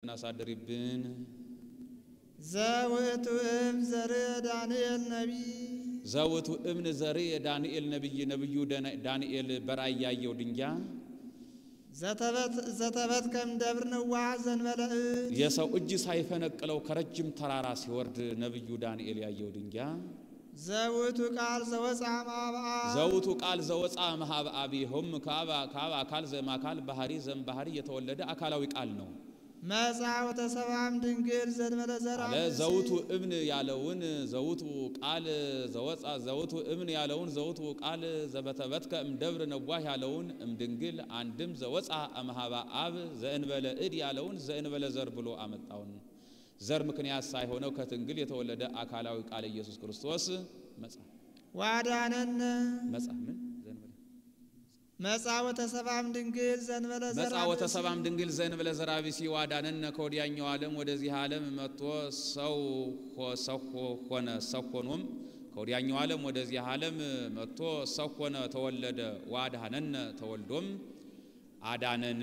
በረከቱን አሳድሪብን። ዘውእቱ እም ዘርእ ዳንኤል ነቢይ ዘውቱ እብን ዘሪ የዳንኤል ነቢይ ነቢዩ ዳንኤል በራእይ ያየው ድንጋይ ዘተበት ከም ደብር ንዋሕ ዘንበለ እድ የሰው እጅ ሳይፈነቅለው ከረጅም ተራራ ሲወርድ ነቢዩ ዳንኤል ያየው ድንጋይ ዘውእቱ ቃል ዘወፃ ማብአ ዘውቱ ቃል ዘወፃ መሃብ አቢሆም ከአብ አካል ዘማካል ባህሪ ዘም ባህሪ የተወለደ አካላዊ ቃል ነው መጻ ወተሰብአም ድንግል ዘንበለ ዘርአ አለ ዘውቱ እብን ያለውን ዘውቱ ቃል ዘወፃ ዘውቱ እብን ያለውን ዘውቱ ቃል ዘበተበትከ እምደብር ነዋህ ያለውን እምድንግል አንድም ዘወፃ እምሃባ አብ ዘእንበለ እድ ያለውን ዘእንበለ ዘር ብሎ አመጣውን ዘር ምክንያት ሳይሆነው ከድንግል የተወለደ አካላዊ ቃል ኢየሱስ ክርስቶስ መጻ ዋዳነነ መጻ ምን ዘእንበለ መጻ ወተሰብአም ድንግል ዘንበለ መጻ ዘርአ ወተሰባም ድንግል ዘእንበለ ዘርአ ብእሲ ዋዳነነ ከወዲያኛው ዓለም ወደዚህ ዓለም መጥቶ ሰው ሆ- ሰው ሆ- ሆነ ሰው ሆኖም ከወዲያኛው ዓለም ወደዚህ ዓለም መጥቶ ሰው ሆነ ተወለደ ዋዳነነ ተወልዶም አዳነን።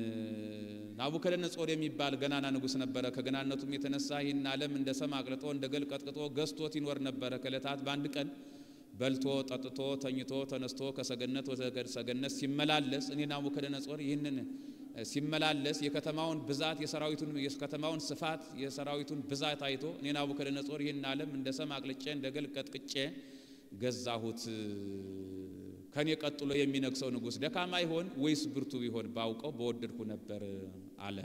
ናቡከደነጾር የሚባል ገናና ንጉሥ ነበረ። ከገናነቱም የተነሳ ይህን ዓለም እንደ ሰም አቅልጦ እንደ ገል ቀጥቅጦ ገዝቶት ይኖር ነበረ። ከዕለታት በአንድ ቀን በልቶ ጠጥቶ ተኝቶ ተነስቶ ከሰገነት ወደ ሰገነት ሲመላለስ እኔ ናቡከደነጾር ይህንን ሲመላለስ የከተማውን ብዛት የሰራዊቱን የከተማውን ስፋት የሰራዊቱን ብዛት አይቶ እኔ ናቡከደነጾር ይህን ዓለም እንደ ሰም አቅልጬ እንደ ገል ቀጥቅጬ ገዛሁት። ከኔ ቀጥሎ የሚነግሰው ንጉሥ ደካማ ይሆን ወይስ ብርቱ ቢሆን ባውቀው በወደድኩ ነበር አለ።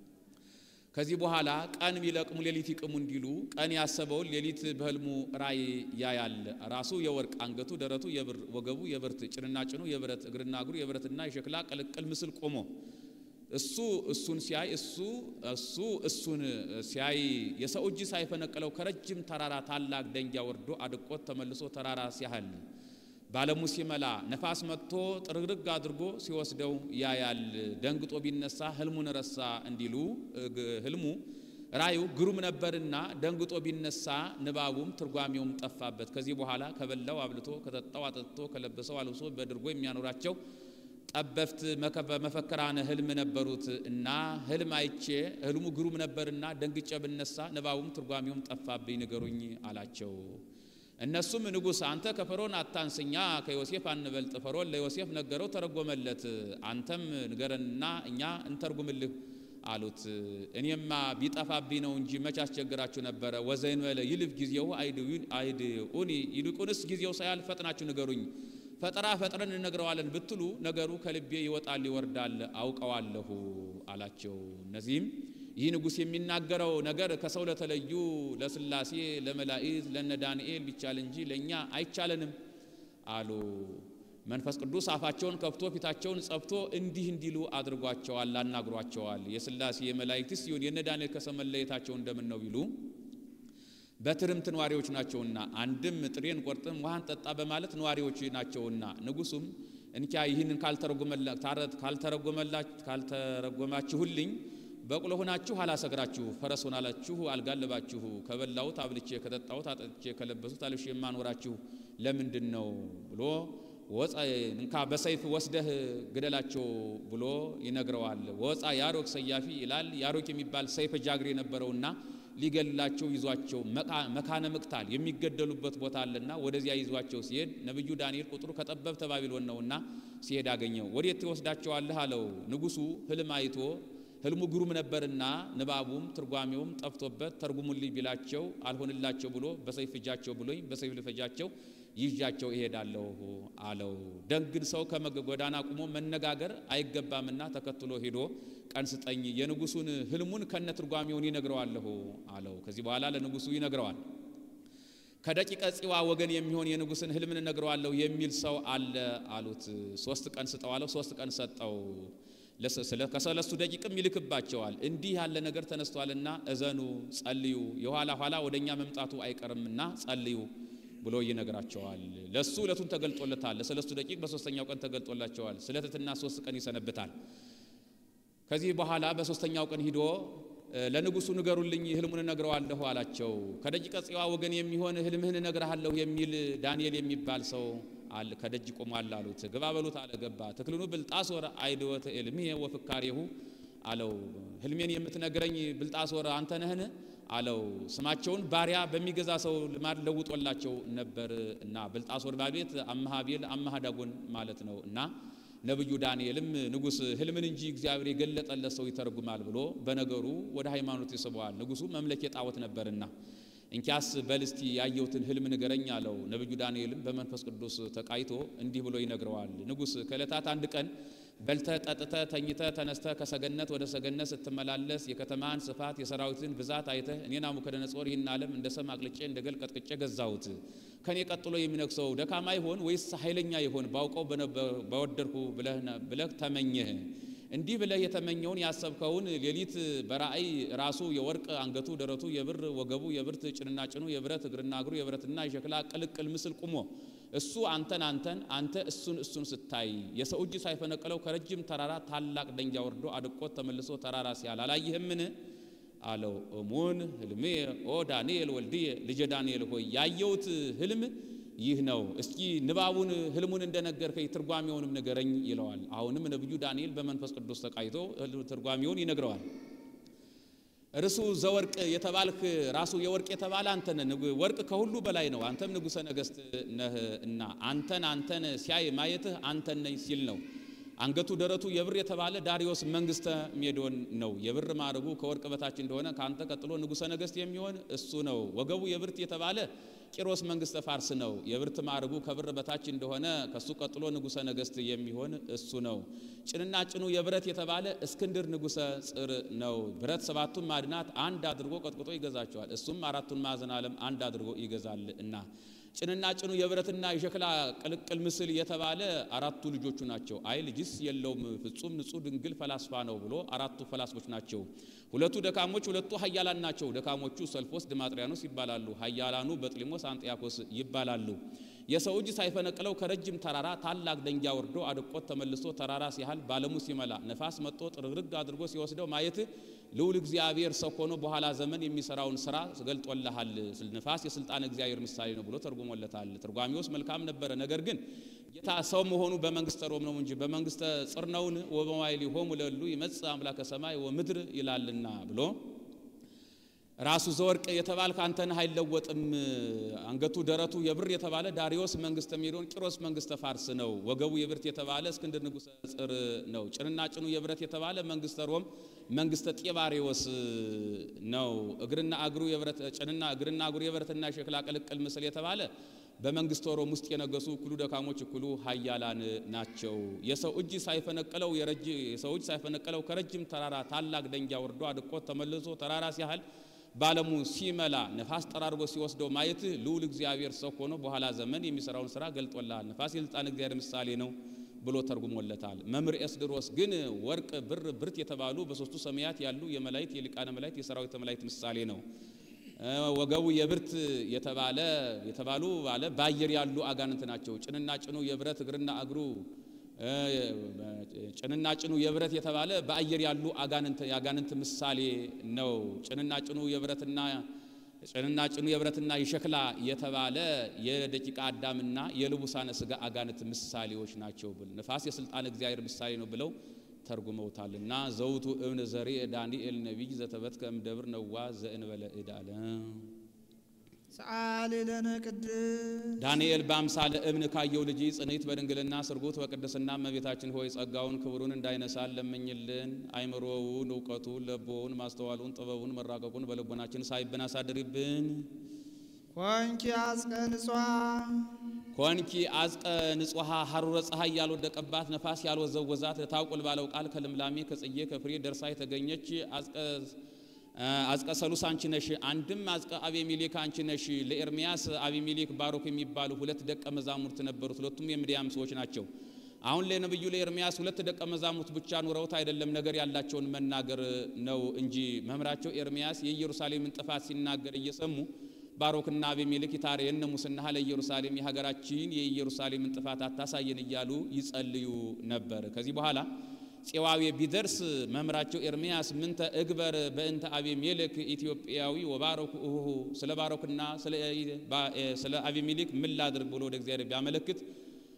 ከዚህ በኋላ ቀን ቢለቅሙ ሌሊት ይቅሙ እንዲሉ ቀን ያሰበውን ሌሊት በህልሙ ራእይ ያያል። ራሱ የወርቅ አንገቱ፣ ደረቱ የብር ወገቡ የብርት ጭንና ጭኑ የብረት እግርና እግሩ የብረትና የሸክላ ቅልቅል ምስል ቆሞ እሱ እሱን ሲያይ እሱ እሱ እሱን ሲያይ የሰው እጅ ሳይፈነቅለው ከረጅም ተራራ ታላቅ ደንጊያ ወርዶ አድቆት ተመልሶ ተራራ ሲያህል ባለሙ ሲመላ ነፋስ መጥቶ ጥርግርግ አድርጎ ሲወስደው ያያል። ደንግጦ ቢነሳ ህልሙን ረሳ እንዲሉ እግ- ህልሙ ራዩ ግሩም ነበርና ደንግጦ ቢነሳ ንባቡም ትርጓሜውም ጠፋበት። ከዚህ በኋላ ከበላው አብልቶ ከጠጣው አጠጥቶ ከለበሰው አልብሶ በድርጎ የሚያኖራቸው ጠበብት መከ- መፈክራነ ህልም ነበሩት እና ህልም አይቼ ህልሙ ግሩም ነበርና ደንግጬ ብነሳ ንባቡም ትርጓሜውም ጠፋብኝ፣ ንገሩኝ አላቸው። እነሱም ንጉሥ አንተ ከፈርዖን አታንስኛ ከዮሴፍ አንበልጥ። ፈርዖን ለዮሴፍ ነገረው፣ ተረጎመለት። አንተም ንገረንና እኛ እንተርጉምልህ አሉት። እኔማ ቢጠፋብኝ ነው እንጂ መች አስቸግራችሁ ነበረ። ወዘእንበለ ይልፍ ጊዜው አይድኡኒ፣ ይልቁንስ ጊዜው ሳያልፍ ፈጥናችሁ ንገሩኝ። ፈጠራ ፈጥረን እንነግረዋለን ብትሉ ነገሩ ከልቤ ይወጣል ይወርዳል አውቀዋለሁ አላቸው። እነዚህም ይህ ንጉሥ የሚናገረው ነገር ከሰው ለተለዩ ለስላሴ ለመላእክት ለነ ዳንኤል ቢቻል እንጂ ለእኛ አይቻለንም አሉ። መንፈስ ቅዱስ አፋቸውን ከፍቶ ፊታቸውን ጸፍቶ እንዲህ እንዲሉ አድርጓቸዋል፣ አናግሯቸዋል። የስላሴ የመላእክትስ ይሁን የነ ዳንኤል ከሰው መለየታቸው እንደምን ነው ቢሉ በትርምት ነዋሪዎች ናቸውና፣ አንድም ጥሬን ቆርጥም ውሃን ጠጣ በማለት ነዋሪዎች ናቸውና። ንጉሱም እንኪያ ይህንን ካልተረጎማችሁልኝ በቅሎ ሆናችሁ አላሰግራችሁ፣ ፈረስ ሆናላችሁ አልጋለባችሁ፣ ከበላሁት አብልቼ ከጠጣሁት አጠጥቼ ከለበሱት አልብሼ የማኖራችሁ ለምንድን ነው ብሎ ወፃ እንካ በሰይፍ ወስደህ ግደላቸው ብሎ ይነግረዋል። ወፃ ያሮክ ሰያፊ ይላል። ያሮክ የሚባል ሰይፈ ጃግሬ የነበረውና ሊገላቸው ይዟቸው መካነ ምቅታል የሚገደሉበት ቦታ አለና ወደዚያ ይዟቸው ሲሄድ ነቢዩ ዳንኤል ቁጥሩ ከጠበብተ ባቢሎን ነውና ሲሄድ አገኘው። ወዴት ትወስዳቸዋለህ አለው። ንጉሡ ህልም አይቶ ህልሙ ግሩም ነበርና ንባቡም ትርጓሜውም ጠፍቶበት ተርጉሙልኝ ቢላቸው አልሆንላቸው ብሎ በሰይፍ እጃቸው ብሎኝ በሰይፍ ልፈጃቸው ይዣቸው እሄዳለሁ አለው። ደግን ሰው ከጎዳና ቁሞ መነጋገር አይገባምና ተከትሎ ሄዶ ቀን ስጠኝ የንጉሱን ህልሙን ከነ ትርጓሜውን ይነግረዋለሁ አለው። ከዚህ በኋላ ለንጉሱ ይነግረዋል። ከደቂቀ ጽዋ ወገን የሚሆን የንጉስን ህልምን እነግረዋለሁ የሚል ሰው አለ አሉት። ሶስት ቀን ስጠው አለው። ሶስት ቀን ሰጠው። ከሰለስቱ ደቂቅም ይልክባቸዋል። እንዲህ ያለ ነገር ተነስቷልና እዘኑ፣ ጸልዩ፣ የኋላ ኋላ ወደ እኛ መምጣቱ አይቀርምና ጸልዩ ብሎ ይነግራቸዋል። ለሱ ዕለቱን ተገልጦለታል። ለሰለስቱ ደቂቅ በሶስተኛው ቀን ተገልጦላቸዋል። ስለ ትሕትና ሶስት ቀን ይሰነብታል። ከዚህ በኋላ በሶስተኛው ቀን ሂዶ ለንጉሱ ንገሩልኝ ህልሙን እነግረዋለሁ አላቸው። ከደቂቀ ጽዋ ወገን የሚሆን ህልምህን እነግርሃለሁ የሚል ዳንኤል የሚባል ሰው አለ ከደጅ ቆሟል አሉት። ግባ በሉት አለ። ገባ። ትክልኑ ብልጣሶር አይድወተ ኤልምሄ ወፍካሬሁ አለው። ህልሜን የምትነግረኝ ብልጣሶር አንተ ነህን? አለው። ስማቸውን ባሪያ በሚገዛ ሰው ልማድ ለውጦላቸው ነበር እና ብልጣሶር ባቤት አምሃ ቤል አምሃ ዳጎን ማለት ነው እና ነብዩ ዳንኤልም ንጉሥ ህልምን እንጂ እግዚአብሔር የገለጠለት ሰው ይተረጉማል ብሎ በነገሩ ወደ ሃይማኖት ይስበዋል። ንጉሡ መምለክ የጣዖት ነበርና እንኪያስ በልስቲ ያየሁትን ህልም ንገረኝ አለው። ነብዩ ዳንኤልም በመንፈስ ቅዱስ ተቃይቶ እንዲህ ብሎ ይነግረዋል። ንጉሥ ከዕለታት አንድ ቀን በልተ ጠጥተ ተኝተ ተነስተ ከሰገነት ወደ ሰገነት ስትመላለስ የከተማን ስፋት የሰራዊትን ብዛት አይተህ እኔ ናቡከደነጾር ይህን ዓለም እንደ ሰም አቅልጬ እንደ ገል ቀጥቅጬ ገዛሁት። ከኔ ቀጥሎ የሚነግሰው ደካማ ይሆን ወይስ ኃይለኛ ይሆን ባውቀው በወደድኩ ብለህ ተመኘህ። እንዲህ ብለህ የተመኘውን ያሰብከውን ሌሊት በራእይ ራሱ የወርቅ አንገቱ፣ ደረቱ የብር ወገቡ፣ የብርት ጭንና ጭኑ፣ የብረት እግርና እግሩ፣ የብረትና የሸክላ ቅልቅል ምስል ቁሞ እሱ አንተን አንተን አንተ እሱን እሱን ስታይ የሰው እጅ ሳይፈነቅለው ከረጅም ተራራ ታላቅ ደንጃ ወርዶ አድቆት ተመልሶ ተራራ ሲያል አላየህምን? አለው። እሙን ህልሜ ኦ ዳንኤል ወልድዬ ልጄ ዳንኤል ሆይ ያየሁት ህልም ይህ ነው። እስኪ ንባቡን ህልሙን እንደነገርከኝ ትርጓሜውንም ንገረኝ ይለዋል። አሁንም ነቢዩ ዳንኤል በመንፈስ ቅዱስ ተቃይቶ ትርጓሜውን ይነግረዋል። እርሱ ዘወርቅ የተባልክ ራሱ የወርቅ የተባለ አንተ ነህ። ወርቅ ከሁሉ በላይ ነው። አንተም ንጉሠ ነገሥት ነህ እና አንተን አንተን ሲያይ ማየትህ አንተን ነኝ ሲል ነው። አንገቱ ደረቱ የብር የተባለ ዳሪዮስ መንግስተ ሜዶን ነው። የብር ማዕረጉ ከወርቅ በታች እንደሆነ ከአንተ ቀጥሎ ንጉሠ ነገሥት የሚሆን እሱ ነው። ወገቡ የብርት የተባለ ቂሮስ መንግስተ ፋርስ ነው። የብርት ማዕረጉ ከብር በታች እንደሆነ ከሱ ቀጥሎ ንጉሠ ነገሥት የሚሆን እሱ ነው። ጭንና ጭኑ የብረት የተባለ እስክንድር ንጉሠ ጽር ነው። ብረት ሰባቱን ማዕድናት አንድ አድርጎ ቀጥቅጦ ይገዛቸዋል። እሱም አራቱን ማዕዘን ዓለም አንድ አድርጎ ይገዛል እና ጭንና ጭኑ የብረትና የሸክላ ቅልቅል ምስል የተባለ አራቱ ልጆቹ ናቸው። አይ ልጅስ የለውም ፍጹም ንጹሕ ድንግል ፈላስፋ ነው ብሎ አራቱ ፈላስፎች ናቸው። ሁለቱ ደካሞች፣ ሁለቱ ኃያላን ናቸው። ደካሞቹ ሰልፎስ ድማጥሪያኖስ ይባላሉ። ኃያላኑ በጥሊሞስ አንጢያኮስ ይባላሉ። የሰው እጅ ሳይፈነቅለው ከረጅም ተራራ ታላቅ ደንጊያ ወርዶ አድቆት ተመልሶ ተራራ ሲያህል ባለሙ ሲመላ ነፋስ መጥቶ ጥርግርግ አድርጎ ሲወስደው ማየት ልዑል እግዚአብሔር ሰው ሆኖ በኋላ ዘመን የሚሰራውን ስራ ገልጦልሃል። ንፋስ የስልጣን እግዚአብሔር ምሳሌ ነው ብሎ ተርጉሞለታል። ትርጓሜውስ መልካም ነበረ። ነገር ግን ጌታ ሰው መሆኑ በመንግስተ ሮም ነው እንጂ በመንግስተ ጽር ነውን? ወበመዋዕሊሆሙ ለእሉ ይመጽእ አምላከ ሰማይ ወምድር ይላልና ብሎ ራሱ ዘወርቅ የተባልክ አንተ ነህ አይለወጥም። አንገቱ ደረቱ የብር የተባለ ዳሪዮስ መንግስተ ሜዶን ቂሮስ መንግስተ ፋርስ ነው። ወገቡ የብርት የተባለ እስክንድር ንጉሠ ጽር ነው። ጭንና ጭኑ የብረት የተባለ መንግስተ ሮም መንግስተ ጢባሪዎስ ነው። እግርና እግሩ የብረት ጭንና እግርና እግሩ የብረትና የሸክላ ቅልቅል ምስል የተባለ በመንግስተ ሮም ውስጥ የነገሱ እኩሉ ደካሞች እኩሉ ኃያላን ናቸው። የሰው እጅ ሳይፈነቅለው የሰው እጅ ሳይፈነቅለው ከረጅም ተራራ ታላቅ ደንጊያ ወርዶ አድቆት ተመልሶ ተራራ ሲያህል ባለሙ ሲመላ ነፋስ ጠራርጎ ሲወስደው ማየት ልዑል እግዚአብሔር ሰው ሆኖ በኋላ ዘመን የሚሰራውን ስራ ገልጦልሃል። ነፋስ የስልጣን እግዚአብሔር ምሳሌ ነው ብሎ ተርጉሞለታል። መምህር ኤስድሮስ ግን ወርቅ፣ ብር፣ ብርት የተባሉ በሶስቱ ሰማያት ያሉ የመላእክት የሊቃነ መላእክት የሰራዊተ መላእክት ምሳሌ ነው። ወገቡ የብርት የተባለ የተባሉ ባለ በአየር ያሉ አጋንንት ናቸው። ጭንና ጭኑ የብረት እግርና እግሩ ጭንና ጭኑ የብረት የተባለ በአየር ያሉ አጋንንት የአጋንንት ምሳሌ ነው። ጭንና ጭኑ የብረትና ጭንና ጭኑ የብረትና የሸክላ የተባለ የደቂቃ አዳምና የልቡሳነ ስጋ አጋንንት ምሳሌዎች ናቸው። ብል ነፋስ የስልጣን እግዚአብሔር ምሳሌ ነው ብለው ተርጉመውታልና ዘውቱ እብን ዘሬ ዳንኤል ነቢይ ዘተበትከ እምደብር ነዋ ዘእንበለ እዳለ ሰአሊ ለነ ቅድስ ዳንኤል በአምሳለ እብን ካየው ልጅ ጽንዕት በድንግልና ስርጉት በቅድስና እመቤታችን ሆይ ጸጋውን ክብሩን እንዳይነሳን ለምኝልን። አይምሮውን፣ እውቀቱን፣ ለቦውን፣ ማስተዋሉን፣ ጥበቡን፣ መራቀቁን በልቦናችን ሳይብን አሳድሪብን። ኮንኪ አጽቀ ንጹሐ ኮንኪ አዝቀ ንጹሐ ሐሩረ ፀሐይ ያልወደቀባት ነፋስ ያልወዘወዛት ታውቁል ባለው ቃል ከልምላሜ ከጽጌ ከፍሬ ደርሳ የተገኘች አዝቀ ሰሉስ አንቺ ነሽ። አንድም አዝቀ አቤሜሌክ አንቺ ነሽ። ለኤርሚያስ አቤሜሌክ ባሮክ የሚባሉ ሁለት ደቀ መዛሙርት ነበሩት። ሁለቱም የምድያም ሰዎች ናቸው። አሁን ለነብዩ ለኤርሚያስ ሁለት ደቀ መዛሙርት ብቻ ኑረውት አይደለም ነገር ያላቸውን መናገር ነው እንጂ መምህራቸው ኤርሚያስ የኢየሩሳሌምን ጥፋት ሲናገር እየሰሙ ባሮክና አቤሜሌክ ይታረየነ ሙስና ለኢየሩሳሌም የሀገራችን የኢየሩሳሌምን ጥፋት አታሳየን እያሉ ይጸልዩ ነበር። ከዚህ በኋላ ፄዋዌ ቢደርስ መምህራቸው ኤርሚያስ ምንተ እግበር በእንተ አቤሜሌክ ኢትዮጵያዊ ወባሮክ እሁሁ ስለ ባሮክና ስለ አቤሜሌክ ምን ላድርግ ብሎ ወደ እግዚአብሔር ቢያመለክት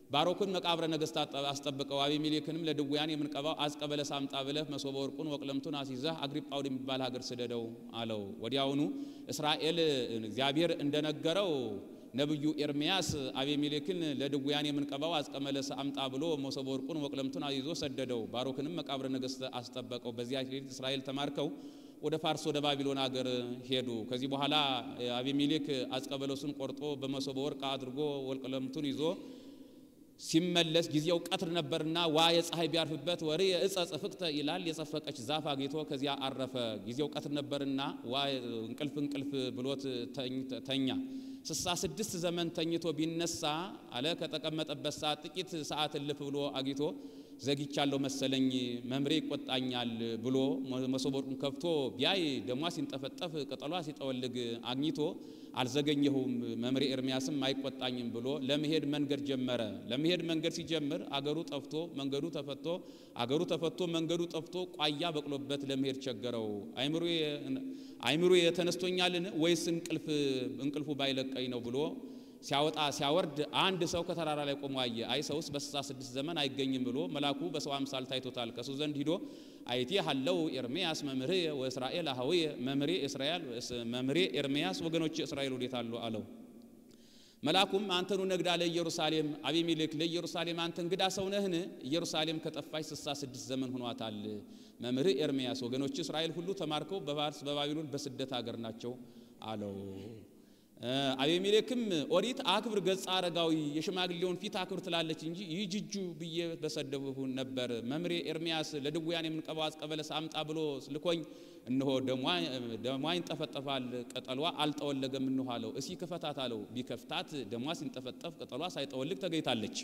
ባሮክን መቃብረ ነገሥት አስጠብቀው አቤሜሌክንም ለድውያን የምንቀባው አዝቀ በለስ አምጣ ብለህ መሶበ ወርቁን ወቅለምቱን አስይዘህ አግሪጳ ወደሚባል ሀገር ስደደው አለው። ወዲያውኑ እስራኤል እግዚአብሔር እንደነገረው ነቢዩ ኤርምያስ አቤሜሌክን ለድውያን የምንቀባው አዝቀ በለስ አምጣ ብሎ መሶበ ወርቁን ወቅለምቱን አስይዞ ሰደደው። ባሮክንም መቃብረ ነገሥት አስጠበቀው። በዚያ ሌሊት እስራኤል ተማርከው ወደ ፋርስ ወደ ባቢሎን ሀገር ሄዱ። ከዚህ በኋላ አቤሜሌክ አዝቀ በለሱን ቆርጦ በመሶበ ወርቅ አድርጎ ወቅለምቱን ይዞ ሲመለስ ጊዜው ቀትር ነበርና ዋ የፀሐይ ቢያርፍበት ወሬ የእጸ ጽፍቅተ ይላል የጸፈቀች ዛፍ አግኝቶ ከዚያ አረፈ። ጊዜው ቀትር ነበርና ዋ እንቅልፍ እንቅልፍ ብሎት ተኛ። ስሳ ስድስት ዘመን ተኝቶ ቢነሳ አለ ከተቀመጠበት ሰዓት ጥቂት ሰዓት እልፍ ብሎ አግኝቶ ዘግቻለሁ መሰለኝ መምሬ ይቆጣኛል ብሎ መሶበ ወርቁን ከፍቶ ቢያይ ደሟ ሲንጠፈጠፍ ቅጠሏ ሲጠወልግ አግኝቶ አልዘገኘሁም መምሬ ኤርምያስም አይቆጣኝም ብሎ ለመሄድ መንገድ ጀመረ። ለመሄድ መንገድ ሲጀምር አገሩ ጠፍቶ መንገዱ ተፈቶ አገሩ ተፈቶ መንገዱ ጠፍቶ ቋያ በቅሎበት ለመሄድ ቸገረው። አይምሮ የተነስቶኛልን ወይስ እንቅልፍ እንቅልፉ ባይለቀኝ ነው ብሎ ሲያወጣ ሲያወርድ አንድ ሰው ከተራራ ላይ ቆሞ አየ። አይ ሰውስ በስልሳ ስድስት ዘመን አይገኝም ብሎ መልአኩ በሰው አምሳል ታይቶታል። ከሱ ዘንድ ሂዶ አይቴ ሀለው ኤርምያስ መምህሬ ወእስራኤል አህዌ መምሬ እስራኤል መምሬ ኤርምያስ ወገኖች እስራኤል ወዴት አሉ አለው። መልአኩም አንተኑ ነግዳ ለኢየሩሳሌም አቤሜሌክ ለኢየሩሳሌም አንተ እንግዳ ሰው ነህን? ኢየሩሳሌም ከጠፋች ስልሳ ስድስት ዘመን ሆኗታል። መምህር ኤርምያስ ወገኖች እስራኤል ሁሉ ተማርከው በፋርስ በባቢሎን በስደት ሀገር ናቸው አለው። አቤሜሌክም ኦሪት አክብር ገጸ አረጋዊ የሽማግሌውን ፊት አክብር ትላለች እንጂ ይህ ጅጁ ብዬ በሰደብሁ ነበር። መምሬ ኤርምያስ ለድውያን የምንቀባው አዝቀ በለስ አምጣ ብሎ ልኮኝ እነሆ ደሟ ይንጠፈጠፋል፣ ቅጠሏ አልጠወለገም እንሆ አለው። እሲ ክፈታት አለው። ቢከፍታት ደሟ ሲንጠፈጠፍ ቅጠሏ ሳይጠወልግ ተገኝታለች።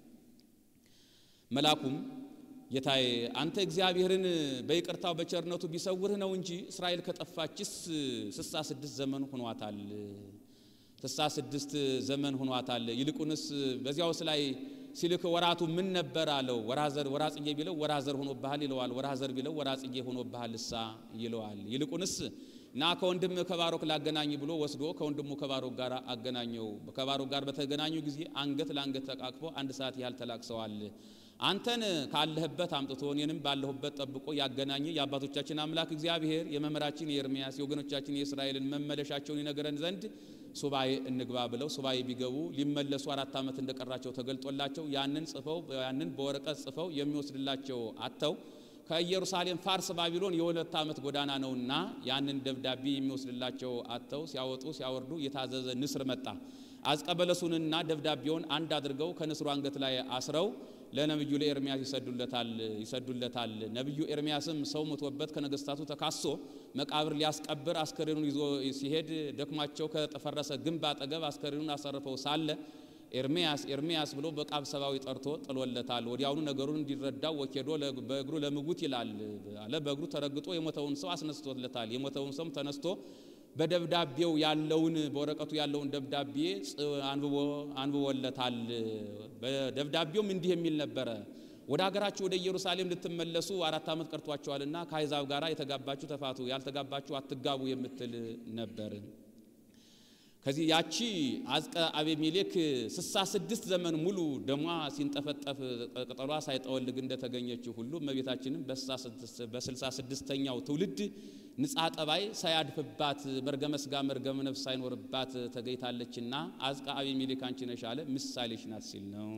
መልአኩም ጌታዬ አንተ እግዚአብሔርን በይቅርታው በቸርነቱ ቢሰውርህ ነው እንጂ እስራኤል ከጠፋችስ ስሳ ስድስት ዘመን ሆኗታል። ስሳ ስድስት ዘመን ሆኗታል። ይልቁንስ በዚያውስ ላይ ሲልክ ወራቱ ምን ነበር አለው። ወራዘር ወራጽጌ ቢለው ወራዘር ሆኖብሃል ይለዋል። ወራዘር ቢለው ወራጽጌ ሆኖብሃል እሳ ይለዋል። ይልቁንስ ና ከወንድም ከባሮክ ላገናኝ ብሎ ወስዶ ከወንድሙ ከባሮክ ጋር አገናኘው። ከባሮክ ጋር በተገናኙ ጊዜ አንገት ለአንገት ተቃቅፎ አንድ ሰዓት ያህል ተላቅሰዋል። አንተን ካለህበት አምጥቶ እኔንም ባለሁበት ጠብቆ ያገናኘ የአባቶቻችን አምላክ እግዚአብሔር የመምህራችን የኤርምያስ የወገኖቻችን የእስራኤልን መመለሻቸውን ይነግረን ዘንድ ሱባኤ እንግባ ብለው ሱባኤ ቢገቡ ሊመለሱ አራት ዓመት እንደቀራቸው ተገልጦላቸው ያንን ጽፈው ያንን በወረቀት ጽፈው የሚወስድላቸው አጥተው ከኢየሩሳሌም ፋርስ ባቢሎን የሁለት ዓመት ጎዳና ነውና ያንን ደብዳቤ የሚወስድላቸው አጥተው ሲያወጡ ሲያወርዱ የታዘዘ ንስር መጣ። አዝቀበለሱንና ደብዳቤውን አንድ አድርገው ከንስሩ አንገት ላይ አስረው ለነብዩ ለኤርምያስ ይሰዱለታል ይሰዱለታል። ነብዩ ኤርምያስም ሰው ሞቶበት ከነገስታቱ ተካሶ መቃብር ሊያስቀብር አስከሬኑን ይዞ ሲሄድ ደክሟቸው ከተፈረሰ ግንብ አጠገብ አስከሬኑን አሰርፈው ሳለ ኤርምያስ ኤርምያስ ብሎ በቃብ ሰባዊ ጠርቶ ጥሎለታል። ወዲያውኑ ነገሩን እንዲረዳው ወኬዶ በእግሩ ለምጉት ይላል አለ። በእግሩ ተረግጦ የሞተውን ሰው አስነስቶለታል። የሞተውን ሰው ተነስቶ በደብዳቤው ያለውን በወረቀቱ ያለውን ደብዳቤ አንብቦ አንብቦለታል። በደብዳቤውም እንዲህ የሚል ነበረ። ወደ ሀገራችሁ ወደ ኢየሩሳሌም ልትመለሱ አራት ዓመት ቀርቷቸዋልና ከአሕዛብ ጋር የተጋባችሁ ተፋቱ፣ ያልተጋባችሁ አትጋቡ የምትል ነበር። ከዚህ ያቺ አዝቀ አቤሜሌክ ስሳ ስድስት ዘመን ሙሉ ደሟ ሲንጠፈጠፍ ቅጠሏ ሳይጠወልግ እንደተገኘችው ሁሉ እመቤታችንም በስልሳ ስድስተኛው ትውልድ ንጻ ጠባይ ሳያድፍባት መርገመ ሥጋ መርገመ ነፍስ ሳይኖርባት ተገኝታለችና አዝቀ አቤሜሌክ አንቺ ነሽ አለ ምሳሌሽ ናት ሲል ነው።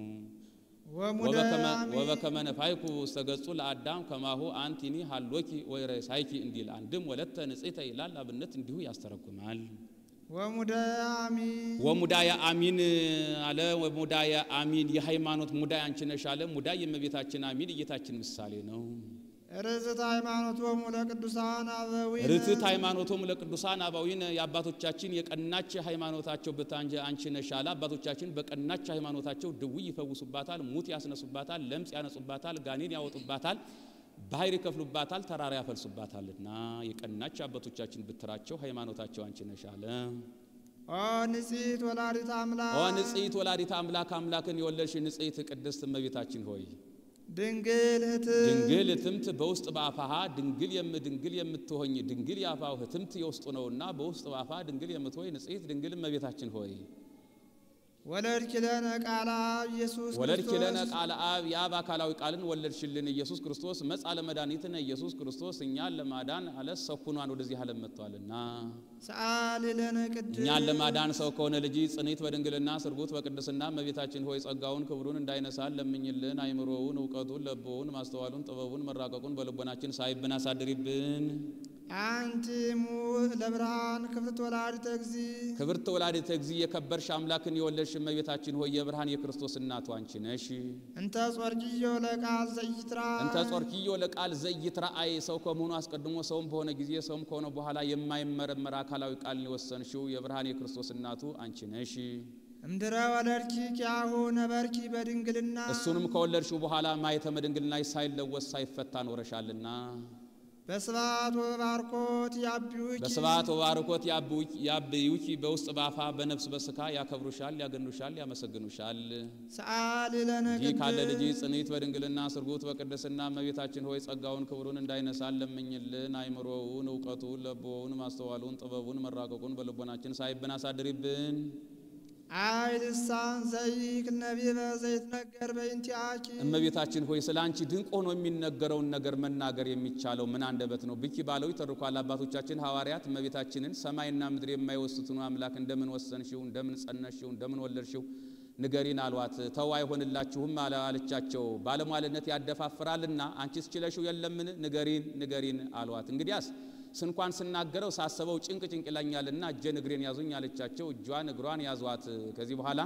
ወበከመ ነፋይኩ ውስተ ገጹ ለአዳም ከማሁ አንቲኒ ሀሎኪ ወይረሳይኪ እንዲል አንድም ወለተ ንጽሕተ ይላል። አብነት እንዲሁ ያስተረጉማል። ወሙዳየ አሚን ወሙዳየ አሚን አለ። ወሙዳየ አሚን የሃይማኖት ሙዳይ አንቺ ነሽ አለ። ሙዳይ የእመቤታችን አሚን የጌታችን ምሳሌ ነው። ርትዕት ሃይማኖቶሙ ለቅዱሳን አበዊነ ርትዕት ሃይማኖቶሙ ለቅዱሳን አበዊነ የአባቶቻችን የቀናች ሃይማኖታቸው ብታንጀ አንቺ ነሽ አለ። አባቶቻችን በቀናች ሃይማኖታቸው ድውይ ይፈውሱባታል፣ ሙት ያስነሱባታል፣ ለምጽ ያነጹባታል፣ ጋኔን ያወጡባታል ባህር ይከፍሉባታል፣ ተራራ ያፈልሱባታልና የቀናች አባቶቻችን ብትራቸው ሃይማኖታቸው አንቺ ነሽ አለ። ኦ ንጽሕት ወላዲተ አምላክ ኦ ንጽሕት ወላዲተ አምላክ አምላክን የወለድሽ ንጽሕት ቅድስት እመቤታችን ሆይ ድንግል እህት ድንግል እትምት በውስጥ በአፋሃ ድንግል የም ድንግል የምትሆኝ ድንግል የአፋው እትምት የውስጡ ነውና በውስጥ በአፋ ድንግል የምትሆኝ ንጽሕት ድንግል እመቤታችን ሆይ ወለድኪ ለነ ቃለ አብ ኢየሱስ ወለድኪ ለነ ክርስቶስ ቃለ አብ የአብ አካላዊ ቃልን ወለድሽልን ኢየሱስ ክርስቶስ መጻ ለመድኃኒትነ ኢየሱስ ክርስቶስ እኛን ለማዳን አለ ሰው ሆኗን ወደዚህ ዓለም መጥቷልና ሰአሊ ለነ ቅድስት እኛን ለማዳን ሰው ከሆነ ልጅ ጽኒት በድንግልና ስርጉት በቅድስና እመቤታችን ሆይ ጸጋውን ክብሩን እንዳይነሳን ለምኝልን። አይምሮውን፣ እውቀቱን፣ ለቦውን፣ ማስተዋሉን፣ ጥበቡን፣ መራቀቁን በልቦናችን ሳይብን አሳድሪብን። አንቲ እሙ ለብርሃን ክብርት ወላዲተ እግዚ ክብርት ወላዲተ እግዚእ የከበርሽ አምላክን የወለድሽ እመቤታችን ሆይ የብርሃን የክርስቶስ እናቱ አንቺ ነሽ። እንተ ጾርኪዮ ለቃል ዘይትራ እንተ ጾርኪዮ ለቃል ዘይትረአይ ሰው ከመሆኑ አስቀድሞ ሰውም በሆነ ጊዜ ሰውም ከሆነ በኋላ የማይመረመር አካላዊ ቃልን የወሰንሽው የብርሃን የክርስቶስ እናቱ አንቺ ነሽ። እምድረ ወለድኪ ኪያሁ ነበርኪ በድንግልና እሱንም ከወለድሽው በኋላ ማኅተመ ድንግልናሽ ሳይለወስ ሳይፈታ ኖረሻልና በስብሐት ወባርኮት ያቢውኪ በስብሐት ወባርኮት ያብዩኪ በውስጥ በአፋ በነፍስ በስካ ያከብሩሻል፣ ያገኑሻል፣ ያመሰግኑሻል። ሰአሊ ለነ ይህ ካለ ልጅ ቅድስት ጽኒት በድንግልና ስርጉት በቅድስና እመቤታችን ሆይ ጸጋውን ክብሩን እንዳይነሳን ለምኝልን። አይምሮውን፣ እውቀቱን፣ ለቦውን፣ ማስተዋሉን፣ ጥበቡን፣ መራቀቁን በልቦናችን ሳይብን አሳድሪብን። አይ ልሳን ዘይክ ነቢበ ዘይትነገር በእንቲአኪ እመቤታችን ሆይ ስለ አንቺ ድንቅ ሆኖ የሚነገረውን ነገር መናገር የሚቻለው ምን አንደበት ነው? ብኪ ባለው ይተርኳል አባቶቻችን ሐዋርያት እመቤታችንን ሰማይና ምድር የማይወስቱን አምላክ እንደምን ወሰንሽው፣ እንደምን ጸነሽው፣ እንደምን ወለድሽው ንገሪን አሏት። ተው አይሆንላችሁም አለ አለቻቸው። ባለሟልነት ያደፋፍራልና አንቺስ ችለሽው የለምን? ንገሪን ንገሪን አሏት። እንግዲያስ ስንኳን ስናገረው ሳሰበው ጭንቅ ጭንቅ ይለኛልና እጄን እግሬን ያዙኝ አለቻቸው። እጇን እግሯን ያዟት። ከዚህ በኋላ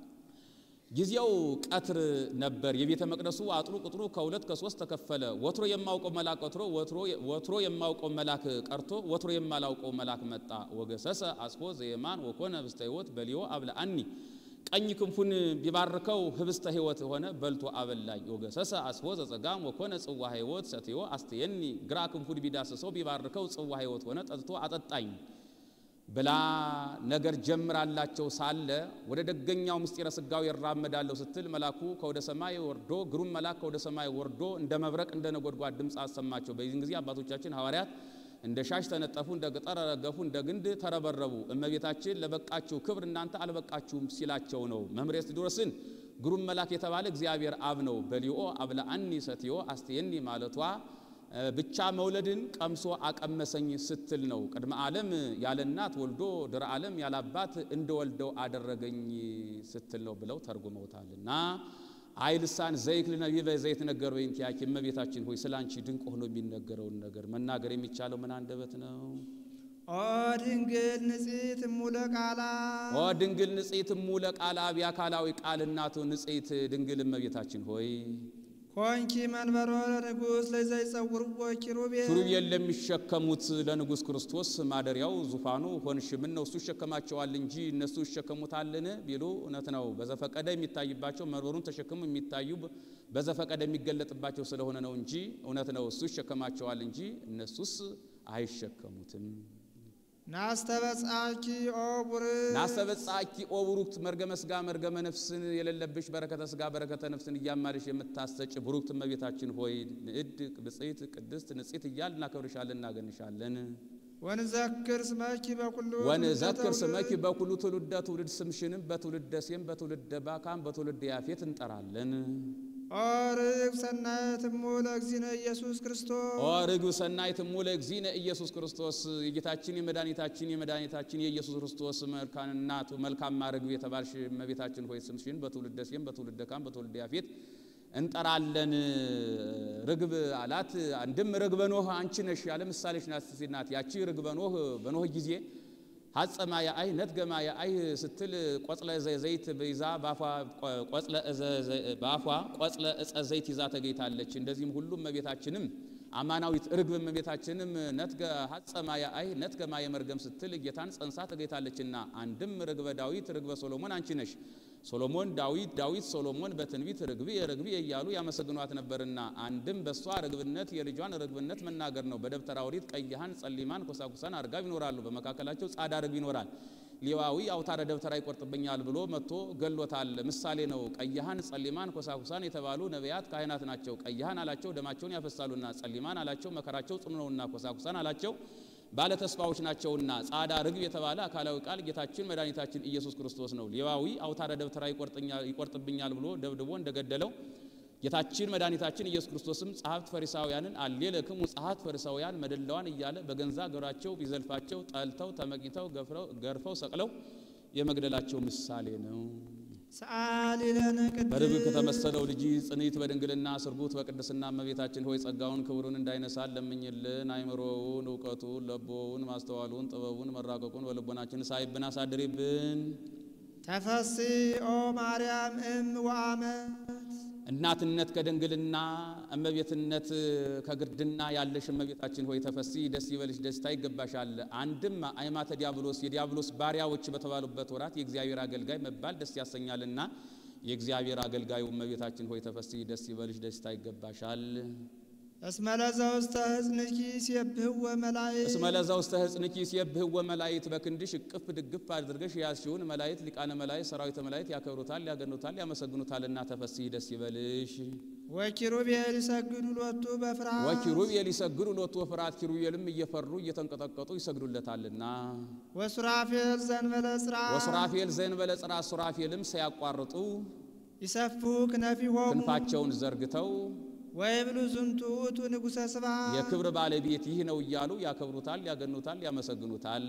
ጊዜው ቀትር ነበር። የቤተ መቅደሱ አጥሩ ቁጥሩ ከሁለት ከሶስት ተከፈለ። ወትሮ የማውቀው መልአክ ቀርቶ ወትሮ የማውቀው መልአክ ቀርቶ ወትሮ የማላውቀው መልአክ መጣ። ወገሰሰ አስፎ ዘየማን ወኮነ ህብስተ ሕይወት በሊዮ አብለአኒ ቀኝ ክንፉን ቢባርከው ህብስተ ሕይወት ሆነ በልቶ አበላኝ። ወገሰሰ አስፎ ዘጸጋም ወኮነ ጽዋ ሕይወት ሰትዮ አስተየኒ ግራ ክንፉን ቢዳስሰው ቢባርከው ጽዋ ሕይወት ሆነ ጠጥቶ አጠጣኝ ብላ ነገር ጀምራላቸው ሳለ ወደ ደገኛው ምስጢረ ሥጋዌ እራመዳለሁ ስትል መልአኩ ከወደ ሰማይ ወርዶ ግሩም መልአክ ከወደ ሰማይ ወርዶ እንደ መብረቅ እንደ ነጎድጓድ ድምፅ አሰማቸው። በዚህን ጊዜ አባቶቻችን ሐዋርያት እንደ ሻሽ ተነጠፉ፣ እንደ ቅጠር ረገፉ፣ እንደ ግንድ ተረበረቡ። እመቤታችን ለበቃችሁ ክብር እናንተ አልበቃችሁም ሲላቸው ነው። መምህር እስድሮስን ግሩም መልአክ የተባለ እግዚአብሔር አብ ነው። በሊኦ አብለአኒ ሰትዮ አስተየኒ ማለቷ ብቻ መውለድን ቀምሶ አቀመሰኝ ስትል ነው። ቅድመ ዓለም ያለ እናት ወልዶ ድረ ዓለም ያለ አባት እንደወልደው አደረገኝ ስትል ነው ብለው ተርጉመውታልና አይ ልሳን ዘይክል ነቢበ ዘይት ነገር በእንቲአኪ እመቤታችን ሆይ ስለ አንቺ ድንቅ ሆኖ የሚነገረውን ነገር መናገር የሚቻለው ምን አንደበት ነው? ኦ ድንግል ንጽሕት እሙለ ቃላ ኦ ድንግል ንጽሕት እሙለ ቃል አብ የአካላዊ ቃል እናቱ ንጽሕት ድንግል እመቤታችን ሆይ ኮንኪ መንበሮ ለንጉሥ ለዘይጸውርዎ ኪሩቤል ኪሩቤል ለሚሸከሙት ለንጉሥ ክርስቶስ ማደሪያው ዙፋኑ ሆንሽ። ምን ነው እሱ ይሸከማቸዋል እንጂ እነሱ ይሸከሙታልን ቢሉ እውነት ነው። በዘፈቀደ የሚታይባቸው መንበሩን ተሸክሙ የሚታዩ በዘፈቀደ የሚገለጥባቸው ስለሆነ ነው እንጂ እውነት ነው። እሱ ይሸከማቸዋል እንጂ እነሱስ አይሸከሙትም። ናስተበጻኪ ኦ ቡርክ ናስተበጻኪ ኦ ቡሩክት መርገመ ሥጋ መርገመ ነፍስን የሌለብሽ በረከተ ሥጋ በረከተ ነፍስን እያማልሽ የምታሰጭ ቡሩክት እመቤታችን ሆይ ንዕድ ብጽዕት ቅድስት ንጽሕት እያል እናከብርሻለን እናገንሻለን። ወንዘክር ስመኪ በኩሉ ወንዘክር ስመኪ በኩሉ ትውልደ ትውልድ ስምሽንም በትውልደ ሴም በትውልደ ባካም በትውልደ ያፌት እንጠራለን። ኦ ርግብ ሰናየት እሙለ እግዚእነ ኢየሱስ ክርስቶስ ኦ ርግብ ሰናይት እሙለ እግዚእነ ኢየሱስ ክርስቶስ የጌታችን የመድኃኒታችን የመድኃኒታችን የኢየሱስ ክርስቶስ መልካም እናቱ መልካም ርግብ የተባልሽ እመቤታችን ሆይ ስምሽን በትውልደ ሴም በትውልደ ካም በትውልደ ያፌት እንጠራለን። ርግብ አላት። አንድም ርግበ ኖህ አንቺ ነሽ ያለ ምሳሌሽ ናት። ያቺ ርግበ ኖህ በኖህ ጊዜ ሀጸማ የአይ ነትገማ የአይ ስትል ቆጽለ ዘይት ይዛ በአፏ ቆጽለ እፀ ዘይት ይዛ ተገኝታለች። እንደዚህም ሁሉም እመቤታችንም አማናዊት ርግብ እመቤታችንም ነትገ ሀጸማ የአይ ነትገማ የመርገም ስትል ጌታን ጸንሳ ተገኝታለችና አንድም ርግበ ዳዊት ርግበ ሶሎሞን አንቺ ነሽ። ሶሎሞን ዳዊት ዳዊት ሶሎሞን በትንቢት ርግብ ርግብ እያሉ ያመሰግኗት ነበርና አንድም በእሷ ርግብነት የልጇን ርግብነት መናገር ነው። በደብተራ ኦሪት ቀይሃን ጸሊማን ኮሳኩሳን አርጋብ ይኖራሉ። በመካከላቸው ጻዳ ርግብ ይኖራል። ሌዋዊ አውታረ ደብተራ ይቆርጥብኛል ብሎ መጥቶ ገሎታል። ምሳሌ ነው። ቀይሃን ጸሊማን ኮሳኩሳን የተባሉ ነቢያት ካህናት ናቸው። ቀይሃን አላቸው ደማቸውን ያፈሳሉና፣ ጸሊማን አላቸው መከራቸው ጽኑ ነውና፣ ኮሳኩሳን አላቸው ባለ ተስፋዎች ናቸውና ጻዳ ርግብ የተባለ አካላዊ ቃል ጌታችን መድኃኒታችን ኢየሱስ ክርስቶስ ነው። ሌዋዊ አውታረ ደብተራ ይቆርጥብኛል ብሎ ደብድቦ እንደገደለው ጌታችን መድኃኒታችን ኢየሱስ ክርስቶስም ጸሐፍት ፈሪሳውያንን አሌለክሙ ጸሐፍት ፈሪሳውያን መደላዋን እያለ በገንዛ ገብራቸው ቢዘልፋቸው ጠልተው ተመቂተው ገርፈው ሰቅለው የመግደላቸው ምሳሌ ነው። ሰአሊ ለነ በርግብ ቅድስት ከተመሰለው ልጅ ጽኒት በድንግልና ስርጉት በቅድስና እመቤታችን ሆይ ጸጋውን ክብሩን እንዳይነሳን ለምኝልን። አይምሮውን፣ እውቀቱን፣ ለቦውን፣ ማስተዋሉን፣ ጥበቡን፣ መራቀቁን በልቦናችን ሳይብን አሳድሪብን። ተፈሲ ኦ ማርያም እም ወአመት እናትነት ከድንግልና እመቤትነት ከግርድና ያለሽ እመቤታችን ሆይ ተፈሲ ደስ ይበልሽ፣ ደስታ ይገባሻል። አንድም አይማተ ዲያብሎስ የዲያብሎስ ባሪያዎች በተባሉበት ወራት የእግዚአብሔር አገልጋይ መባል ደስ ያሰኛልና የእግዚአብሔር አገልጋዩ እመቤታችን ሆይ ተፈሲ ደስ ይበልሽ፣ ደስታ ይገባሻል። እስመ ለዘ ውስተ ሕፅንኪ ሲብህወ መላእክት እስመ ለዛ ውስተ ሕፅንኪ ሲየብህወ መላእክት በክንድሽ እቅፍ ድግፍ አድርገሽ ያዝሽውን መላእክት ሊቃነ መላእክት ሰራዊተ መላእክት ያከብሩታል፣ ያገኑታል፣ ያመሰግኑታልና ተፈሲ ደስ ይበልሽ። ወኪሩቤል ይሰግዱ ሎቱ በፍርሃት ወኪሩቤል ይሰግዱ ሎቱ ወፍርሃት ኪሩቤልም እየፈሩ እየተንቀጠቀጡ ይሰግዱለታልና ወሱራፌል ዘንበለ ጽርዓ ወሱራፌል ዘእንበለ ጽርዓ ሱራፌልም ሳያቋርጡ ይሰፉ ክነፊሆሙ ክንፋቸውን ዘርግተው ወይብሉ ዝንቱ ውእቱ ንጉሠ ስብሐት የክብር ባለቤት ይህ ነው እያሉ ያከብሩታል፣ ያገኑታል፣ ያመሰግኑታል።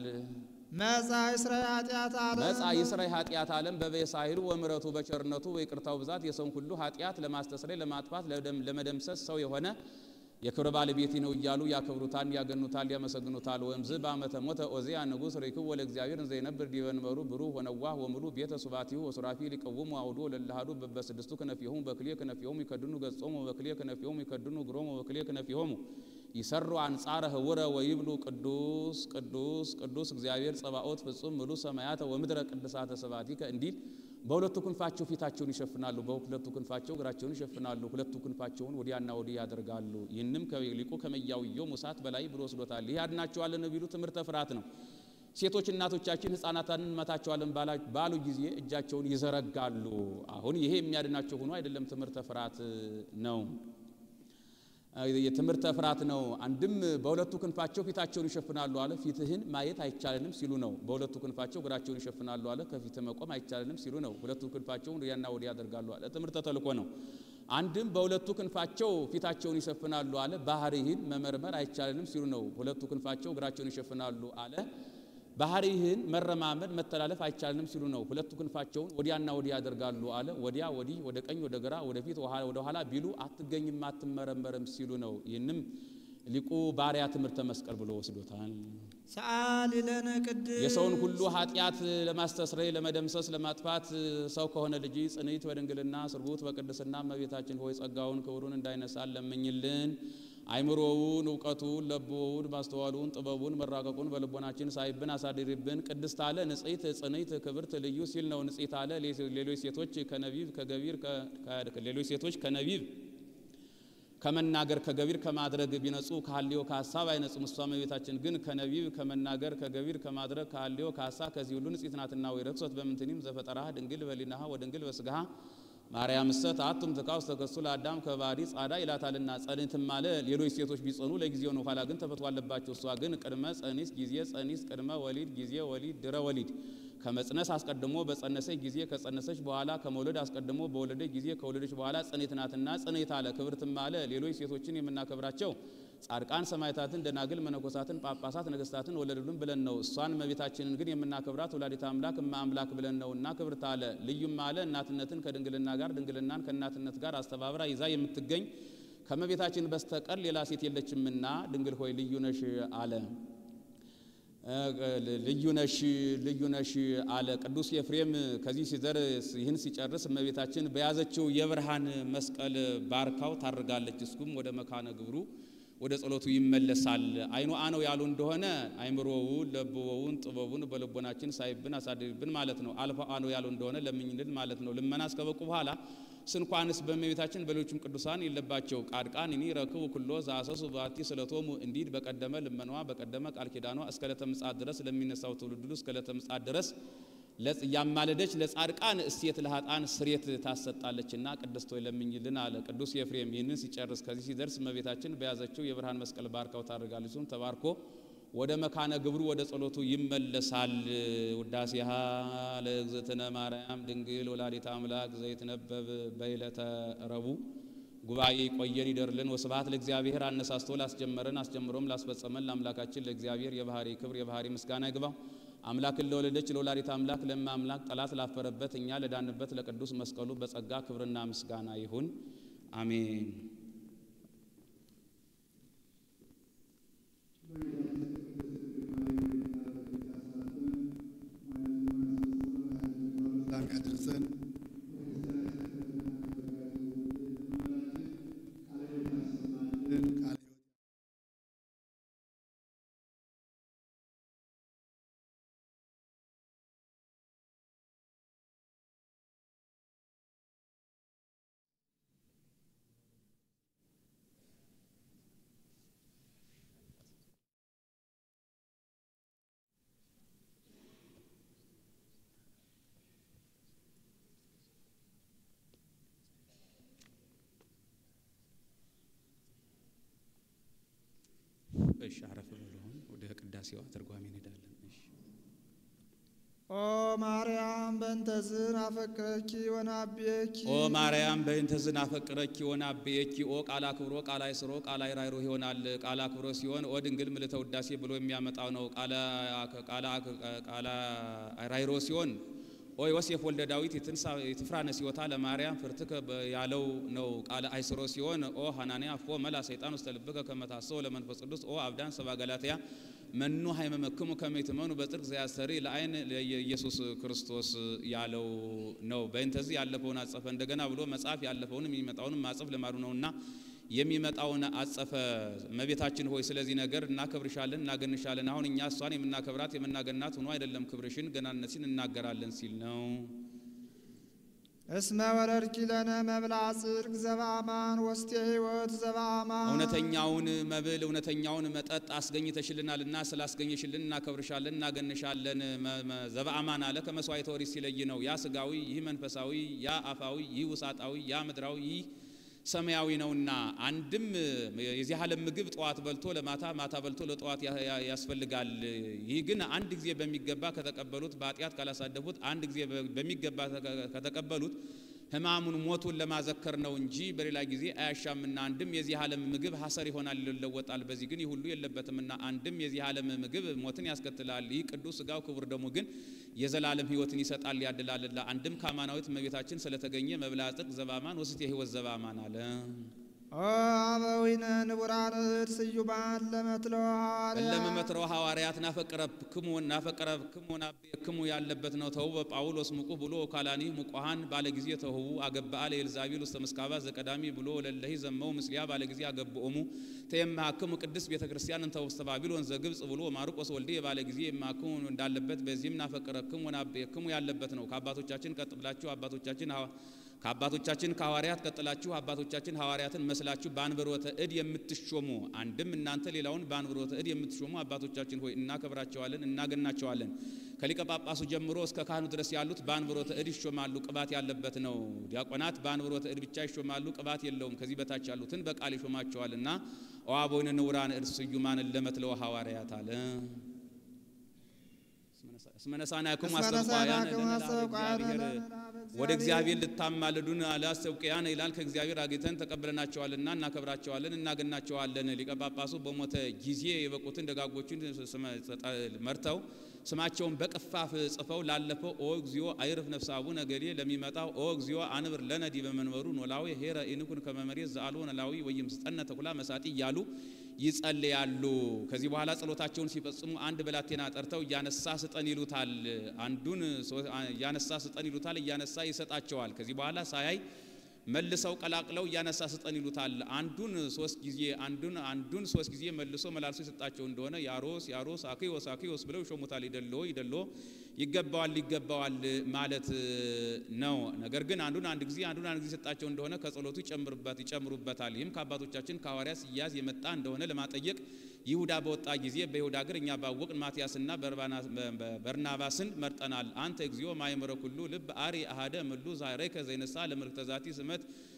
መጻ እስራኤል ኃጢአት ዓለም መጻ የሥራይ ኃጢአት ዓለም በበሳይሉ ወምረቱ በቸርነቱ በይቅርታው ብዛት የሰውን ሁሉ ኃጢአት ለማስተስረይ ለማጥፋት ለደም- ለመደምሰስ ሰው የሆነ የክብር ባለቤት ነው እያሉ ያከብሩታል፣ ያገኑታል፣ ያመሰግኑታል። ወእምዝ በአመተ ሞተ ኦዚያ ንጉሥ ርኢክዎ ለእግዚአብሔር እንዘ ይነብር ዲበ መንበሩ ብሩህ ወነዋህ ወምሉ ቤተ ሱባቲሁ ወሱራፊል ይቀውሙ አውዶ ለለሃዱ በበስድስቱ ክነፊሆሙ በክልኤ ክነፊሆሙ ይከድኑ ገጾሙ በክልኤ ክነፊሆሙ ይከድኑ እግሮሙ በክልኤ ክነፊሆሙ ይሰሩ አንጻረ ህውረ ወይብሉ ቅዱስ ቅዱስ ቅዱስ እግዚአብሔር ጸባኦት ፍጹም ምሉ ሰማያተ ወምድረ ቅድሳተ ስብሐቲከ እንዲል በሁለቱ ክንፋቸው ፊታቸውን ይሸፍናሉ፣ በሁለቱ ክንፋቸው እግራቸውን ይሸፍናሉ፣ ሁለቱ ክንፋቸውን ወዲያና ወዲህ ያደርጋሉ። ይህንም ከሊቁ ከመያውየው ሙሳት በላይ ብሎ ወስዶታል። ይህ ያድናቸዋልን ቢሉ ትምህርተ ፍርሃት ነው። ሴቶች እናቶቻችን ሕፃናትን እንመታቸዋለን ባላ- ባሉ ጊዜ እጃቸውን ይዘረጋሉ። አሁን ይሄ የሚያድናቸው ሆኖ አይደለም፣ ትምህርተ ፍርሃት ነው። የትምህርተ ፍርሃት ነው። አንድም በሁለቱ ክንፋቸው ፊታቸውን ይሸፍናሉ አለ። ፊትህን ማየት አይቻለንም ሲሉ ነው። በሁለቱ ክንፋቸው እግራቸውን ይሸፍናሉ አለ። ከፊት መቆም አይቻለንም ሲሉ ነው። ሁለቱ ክንፋቸውን ወዲያና ወዲህ ያደርጋሉ አለ። ትምህርተ ተልእኮ ነው። አንድም በሁለቱ ክንፋቸው ፊታቸውን ይሸፍናሉ አለ። ባህሪህን መመርመር አይቻለንም ሲሉ ነው። ሁለቱ ክንፋቸው እግራቸውን ይሸፍናሉ አለ። ባህሪህን መረማመድ መተላለፍ አይቻልንም ሲሉ ነው። ሁለቱ ክንፋቸውን ወዲያና ወዲህ ያደርጋሉ አለ። ወዲያ ወዲህ፣ ወደ ቀኝ፣ ወደ ግራ፣ ወደፊት፣ ወደ ኋላ ቢሉ አትገኝም አትመረመርም ሲሉ ነው። ይህንም ሊቁ ባሪያ ትምህርተ መስቀል ብሎ ወስዶታል። ሰአሊ ለነ ቅድስት የሰውን ሁሉ ኃጢአት ለማስተስረይ ለመደምሰስ ለማጥፋት ሰው ከሆነ ልጅ ጽንዕት በድንግልና ስርጉት በቅድስና እመቤታችን ሆይ ጸጋውን ክብሩን እንዳይነሳን ለምኝልን። አይምሮውን እውቀቱን ለቦውን ማስተዋሉን ጥበቡን መራቀቁን በልቦናችን ሳይብን አሳድሪብን። ቅድስት አለ ንጽሕት ጽንዕት ክብርት ልዩ ሲል ነው። ንጽሕት አለ ሌሎች ሴቶች ከነቢብ ከገቢር ከ- ሌሎች ሴቶች ከነቢብ ከመናገር ከገቢር ከማድረግ ቢነጹ ከሐልዮ ከሐሳብ አይነጹም። እሷ እመቤታችን ግን ከነቢብ ከመናገር ከገቢር ከማድረግ ከሐልዮ ከሐሳብ ከዚህ ሁሉ ንጽሕት ናትና። ወይ ረክሶት በምንትኒም ዘፈጠራሃ ድንግል በሊናሃ ወድንግል በስጋሃ ማርያም እሰት አቱም ትካ ውስተ ገጹ ለአዳም ከባህሪ ጻዳ ይላታልና። ጸኒትም አለ ሌሎች ሴቶች ቢጸኑ ለጊዜው ነው፣ ኋላ ግን ተፈቶ አለባቸው። እሷ ግን ቅድመ ጸኒስ ጊዜ ጸኒስ ቅድመ ወሊድ ጊዜ ወሊድ ድረ ወሊድ ከመጽነስ አስቀድሞ በጸነሰች ጊዜ ከጸነሰች በኋላ ከመውለድ አስቀድሞ በወለደች ጊዜ ከወለደች በኋላ ጽኔት ናትና ጽኔት አለ። ክብርትም አለ ሌሎች ሴቶችን የምናከብራቸው ጻድቃን ሰማዕታትን፣ ደናግል፣ መነኮሳትን፣ ጳጳሳት፣ ነገስታትን ወለዱልን ብለን ነው። እሷን እመቤታችንን ግን የምናከብራት ወላዲተ አምላክ እመ አምላክ ብለን ነው እና ክብርት አለ። ልዩም አለ እናትነትን ከድንግልና ጋር ድንግልናን ከእናትነት ጋር አስተባብራ ይዛ የምትገኝ ከእመቤታችን በስተቀር ሌላ ሴት የለችምና ድንግል ሆይ ልዩ ነሽ አለ። ልዩ ነሽ ልዩ ነሽ አለ ቅዱስ ኤፍሬም። ከዚህ ሲደርስ ይህን ሲጨርስ እመቤታችን በያዘችው የብርሃን መስቀል ባርካው ታርጋለች። እስኩም ወደ መካነ ግብሩ ወደ ጸሎቱ ይመለሳል። አይኑ አነው ያሉ እንደሆነ አይምሮውን ለብወውን ጥበቡን በልቦናችን ሳይብን አሳድርብን ማለት ነው። አልፎ አነው ያሉ እንደሆነ ለምኝልን ማለት ነው። ልመና እስከበቁ በኋላ ስንኳንስ በእመቤታችን በሌሎችም ቅዱሳን የለባቸው ቃድቃን እኒ ረክቡ ኩሎ ዘአሰሱ ባቲ ስለቶሙ እንዲድ በቀደመ ልመኗ በቀደመ ቃል ኪዳኗ እስከ ዕለተ ምጽአት ድረስ ለሚነሳው ትውልድ ሁሉ እስከ ዕለተ ምጽአት ድረስ ያማለደች ለጻድቃን እሴት ለኃጥአን ስሬት ታሰጣለችና ቅድስት ሆይ ለምኝልን አለ ቅዱስ ኤፍሬም። ይህንን ሲጨርስ ከዚህ ሲደርስ እመቤታችን በያዘችው የብርሃን መስቀል ባርካው ታደርጋለች። እሱም ተባርኮ ወደ መካነ ግብሩ ወደ ጸሎቱ ይመለሳል። ውዳሴሃ ለእግዝእትነ ማርያም ድንግል ወላዲተ አምላክ ዘይትነበብ በዕለተ ረቡዕ ጉባኤ ይቆየን ይደርልን። ወስብሐት ለእግዚአብሔር። አነሳስቶ ላስጀመረን አስጀምሮም ላስፈጸመን ለአምላካችን ለእግዚአብሔር የባህሪ ክብር የባህሪ ምስጋና ይግባው። አምላክን ለወለደች ለወላዲተ አምላክ ለእመ አምላክ ጠላት ላፈረበት እኛ ለዳንበት ለቅዱስ መስቀሉ በጸጋ ክብርና ምስጋና ይሁን፣ አሜን። ያድርሰን። እሺ አረፍ ብሎ አሁን ወደ ቅዳሴዋ ትርጓሜ እንሄዳለን። እሺ ኦ ማርያም በእንተዝን አፈቅረኪ ወናብየኪ ኦ ማርያም በእንተ ዝናፈቅረኪ ወናብየኪ ኦ ቃላ ክብሮ ቃላ ይስሮ ቃላ ይራይሮ ይሆናል። ቃላ ክብሮ ሲሆን ኦ ድንግል ምልዕተ ውዳሴ ብሎ የሚያመጣው ነው። ቃላ ቃላ ይራይሮ ሲሆን ኦ ዮሴፍ ወልደ ዳዊት የትፍራነ ሲወታ ለማርያም ፍርትከ ያለው ነው። ቃለ አይስሮ ሲሆን ኦ ሐናንያ አፎ መላ ሰይጣን ውስተ ልብከ ከመ ታሰው ለመንፈስ ቅዱስ ኦ አብዳን ሰባ ገላትያ መኑ ሃይመመክሙ ከመ ይትመኑ በጽድቅ ዘያስተሪ ለአይን ኢየሱስ ክርስቶስ ያለው ነው። በእንተዚህ ያለፈውን አጸፈ እንደገና ብሎ መጽሐፍ ያለፈውንም የሚመጣውንም ማጸፍ ልማዱ ነውና የሚመጣውን አጸፈ። እመቤታችን ሆይ ስለዚህ ነገር እናከብርሻለን፣ እናገንሻለን። አሁን እኛ እሷን የምናከብራት የምናገናት ሆኖ አይደለም ክብርሽን ገናነትሽን እናገራለን ሲል ነው። እስመ ወረድኪ ለነ መብልዐ ጽድቅ ዘበአማን ወስቴ ሕይወት ዘበአማን እውነተኛውን መብል እውነተኛውን መጠጥ አስገኝተሽልናልና ስላስገኘሽልን እናከብርሻለን፣ እናገንሻለን። ዘበአማን አለ ከመስዋዕተ ኦሪት ሲለይ ነው። ያ ስጋዊ፣ ይህ መንፈሳዊ፣ ያ አፋዊ፣ ይህ ውሳጣዊ፣ ያ ምድራዊ፣ ይህ ሰማያዊ ነውና አንድም የዚህ ዓለም ምግብ ጠዋት በልቶ ለማታ ማታ በልቶ ለጠዋት ያስፈልጋል። ይህ ግን አንድ ጊዜ በሚገባ ከተቀበሉት በኃጢአት ካላሳደፉት አንድ ጊዜ በሚገባ ከተቀበሉት ሕማሙን ሞቱን ለማዘከር ነው እንጂ በሌላ ጊዜ አያሻምና። አንድም የዚህ ዓለም ምግብ ሐሰር ይሆናል ይለወጣል። በዚህ ግን ይህ ሁሉ የለበትምና አንድም የዚህ ዓለም ምግብ ሞትን ያስከትላል። ይህ ቅዱስ ሥጋው ክቡር ደሙ ግን የዘላለም ሕይወትን ይሰጣል ያድላልና። አንድም ከአማናዊት እመቤታችን ስለተገኘ መብልዐ ጽድቅ ዘበአማን ወስቴ ሕይወት ዘበአማን አለ። ኦ አበዊነ ንቡራን እድ ስዩማን ለመትለወ ሐዋርያት ለመመትረው ሐዋርያት ናፈቀረብክሙ ናፈቀረብክሙ ናቤክሙ ያለበት ነው። ተው በጳውሎስ ሙቁ ብሎ ካላኒ ሙቋሃን ባለ ጊዜ ተው አገብአ ለኤልዛቤል ውስተ ምስካባ ዘቀዳሚ ብሎ ለለሂ ዘመው ምስሊያ ባለ ጊዜ አገብኦሙ ተየማክሙ ቅድስት ቤተ ክርስቲያን እንተ ውስተ ባቢሎን ዘግብጽ ብሎ ማርቆስ ወልዴ ባለ ጊዜ የማክሙ እንዳለበት በዚህም ናፈቀረክሙ ናቤክሙ ያለበት ነው። ከአባቶቻችን ቀጥ ብላችሁ አባቶቻችን ከአባቶቻችን ከሐዋርያት ቀጥላችሁ አባቶቻችን ሐዋርያትን መስላችሁ በአንብሮተ እድ የምትሾሙ አንድም እናንተ ሌላውን በአንብሮተ እድ የምትሾሙ አባቶቻችን ሆይ እናከብራቸዋለን፣ እናገናቸዋለን። ከሊቀ ጳጳሱ ጀምሮ እስከ ካህኑ ድረስ ያሉት በአንብሮተ እድ ይሾማሉ። ቅባት ያለበት ነው። ዲያቆናት በአንብሮተ እድ ብቻ ይሾማሉ፣ ቅባት የለውም። ከዚህ በታች ያሉትን በቃል ይሾማቸዋልና ኦአቦይነ ንውራን እድ ስዩማን ለመትለው ሐዋርያት አለ። እስመነሳናክሙ አስተውቋያን ወደ እግዚአብሔር ልታማልዱን አላስተውቅያን ይላል። ከእግዚአብሔር አግኝተን ተቀብለናቸዋልና እናከብራቸዋለን፣ እናገናቸዋለን። ሊቀ ጳጳሱ በሞተ ጊዜ የበቁትን ደጋጎችን መርተው ስማቸውን በቅፋፍ ጽፈው ላለፈው ኦ እግዚኦ አይርፍ ነፍሰ አቡነ ገሌ ለሚመጣው ኦ እግዚኦ አንብር ለነዲ በመንበሩ ኖላዊ ሄረ ኢንኩን ከመመሬት ዘአልቦ ኖላዊ ወይም ስጠነ ተኩላ መሳጢ እያሉ ይጸልያሉ። ከዚህ በኋላ ጸሎታቸውን ሲፈጽሙ አንድ ብላቴና ጠርተው እያነሳ ስጠን ይሉታል። አንዱን እያነሳ ስጠን ይሉታል። እያነሳ ይሰጣቸዋል። ከዚህ በኋላ ሳያይ መልሰው ቀላቅለው እያነሳ ስጠን ይሉታል። አንዱን ሶስት ጊዜ አንዱን አንዱን ሶስት ጊዜ መልሶ መላልሶ የሰጣቸው እንደሆነ ያሮስ ያሮስ አክዮስ አክዮስ ብለው ይሾሙታል። ይደሎ ይደሎ ይገባዋል ይገባዋል ማለት ነው። ነገር ግን አንዱን አንድ ጊዜ አንዱን አንድ ጊዜ የሰጣቸው እንደሆነ ከጸሎቱ ይጨምሩበት ይጨምሩበታል። ይህም ከአባቶቻችን ከሐዋርያት ሲያዝ የመጣ እንደሆነ ለማጠየቅ ይሁዳ በወጣ ጊዜ በይሁዳ እግር እኛ ባወቅን ማትያስና በርናባስን መርጠናል። አንተ እግዚኦ ማእምረ ኩሉ ልብ አሪ አሃደ ምሉ ዛሬከ ዘይነሳ ለምልክተ ዛቲ ስመት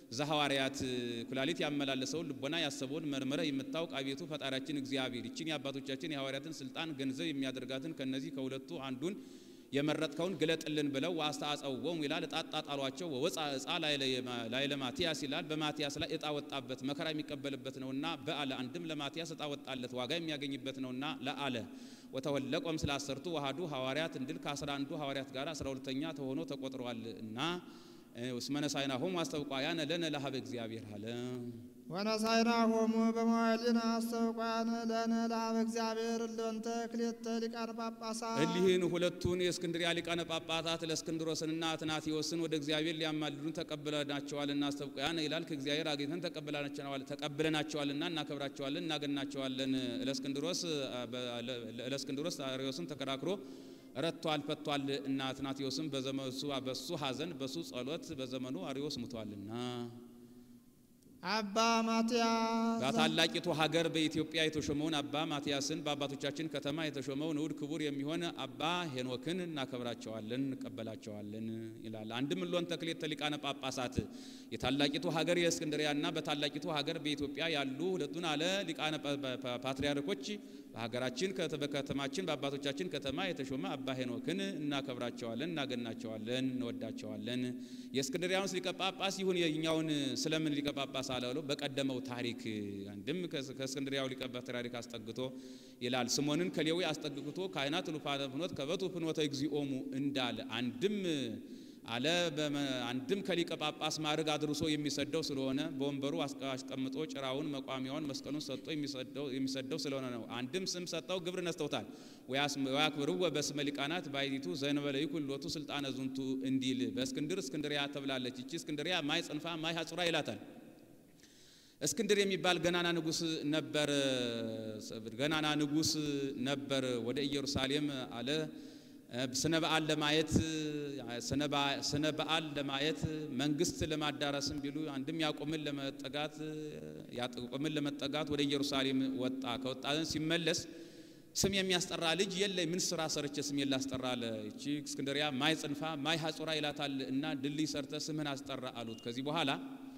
ዘሐዋርያት ኩላሊት ያመላለሰውን ልቦና ያሰበውን መርምረህ የምታውቅ አቤቱ ፈጣሪያችን እግዚአብሔር ይችን የአባቶቻችን የሐዋርያትን ስልጣን ገንዘብ የሚያደርጋትን ከነዚህ ከሁለቱ አንዱን የመረጥከውን ግለጥልን ብለው ወአስተአጸውዖሙ ይላል። ዕጣ ጣጣሏቸው። ወወፃ ዕፃ ላዕለ ማትያስ ይላል። በማትያስ ላይ ዕጣ ወጣበት፣ መከራ የሚቀበልበት ነውና በአለ አንድም ለማትያስ ዕጣ ወጣለት፣ ዋጋ የሚያገኝበት ነውና ለአለ ወተወለቆም ስለ አሰርቱ ወሃዱ ሐዋርያት እንድል ከአስራ አንዱ ሐዋርያት ጋር አስራ ሁለተኛ ተሆኖ ተቆጥሯል እና እስመነሳይና ሆሙ አስተውቋያነ ለነ ለሀበ እግዚአብሔር አለ ወነሳይና ሆሙ በመዋዕሊነ አስተውቋያነ ለነ ለሀበ እግዚአብሔር እለወንተ ክልኤተ ሊቃነ ጳጳሳት እሊህን ሁለቱን የእስክንድርያ ሊቃነ ጳጳሳት ለእስክንድሮስንና አትናቴዎስን ወደ እግዚአብሔር ሊያማልዱን ተቀብለናቸዋልና አስተውቋያነ ይላል። ከእግዚአብሔር አግኝተን ተቀብለናቸዋልና እናከብራቸዋለን፣ እናገናቸዋለን። ለእስክንድሮስ ለእስክንድሮስ አርዮስን ተከራክሮ ረቷል ፈቷል እና አትናቴዎስም በዘመሱ በሱ ሐዘን በሱ ጸሎት በዘመኑ አርዮስ ሙቷልና አባ ማትያስ በታላቂቱ ሀገር በኢትዮጵያ የተሾመውን አባ ማትያስን በአባቶቻችን ከተማ የተሾመው ንዑድ ክቡር የሚሆን አባ ሄኖክን እናከብራቸዋለን እንቀበላቸዋለን ይላል። አንድም እሎን ተክሌተ ሊቃነ ጳጳሳት የታላቂቱ ሀገር የእስክንድሪያና በታላቂቱ ሀገር በኢትዮጵያ ያሉ ሁለቱን አለ ሊቃነ ፓትርያርኮች በሀገራችን በከተማችን በአባቶቻችን ከተማ የተሾመ አባ ሄኖክን እናከብራቸዋለን፣ እናገናቸዋለን፣ እንወዳቸዋለን። የእስክንድሪያውን ሊቀ ጳጳስ ይሁን የኛውን ስለምን ሊቀ ጳጳስ አላለው? በቀደመው ታሪክ አንድም ከእስክንድሪያው ሊቀ ፓትርያርክ አስጠግቶ ይላል ስሞንን ከሌዊ አስጠግቶ ካህናት ሉፋነ ፍኖት ከበቱ ፍኖተ እግዚኦሙ እንዳለ አንድም አለ አንድም ከሊቀ ጳጳስ ማዕረግ አድርሶ የሚሰደው ስለሆነ በወንበሩ አስቀምጦ ጭራውን መቋሚያውን መስቀሉን ሰጥቶ የሚሰደው ስለሆነ ነው። አንድም ስም ሰጠው፣ ግብር ነስተውታል። ወያክብርወ በስመ ሊቃናት ባይቲቱ ዘእንበለ ይኩን ሎቱ ስልጣነ ዝንቱ እንዲል በእስክንድር እስክንድሪያ ተብላለች። ይቺ እስክንድሪያ ማይ ጽንፋ ማይ ሀጹራ ይላታል። እስክንድር የሚባል ገናና ንጉስ ነበር። ገናና ንጉስ ነበር። ወደ ኢየሩሳሌም አለ ስነ በዓል ለማየት ስነ በዓል ለማየት መንግስት ለማዳረስም ቢሉ አንድም ያዕቆብን ለመጠጋት ያዕቆብን ለመጠጋት ወደ ኢየሩሳሌም ወጣ። ከወጣ ሲመለስ ስም የሚያስጠራ ልጅ የለ። ምን ስራ ሰርቼ ስም የላስጠራ አለ። እቺ እስክንድሪያ ማይ ጽንፋ ማይ ሀጹራ ይላታል እና ድልድይ ሰርተ ስምህን አስጠራ አሉት። ከዚህ በኋላ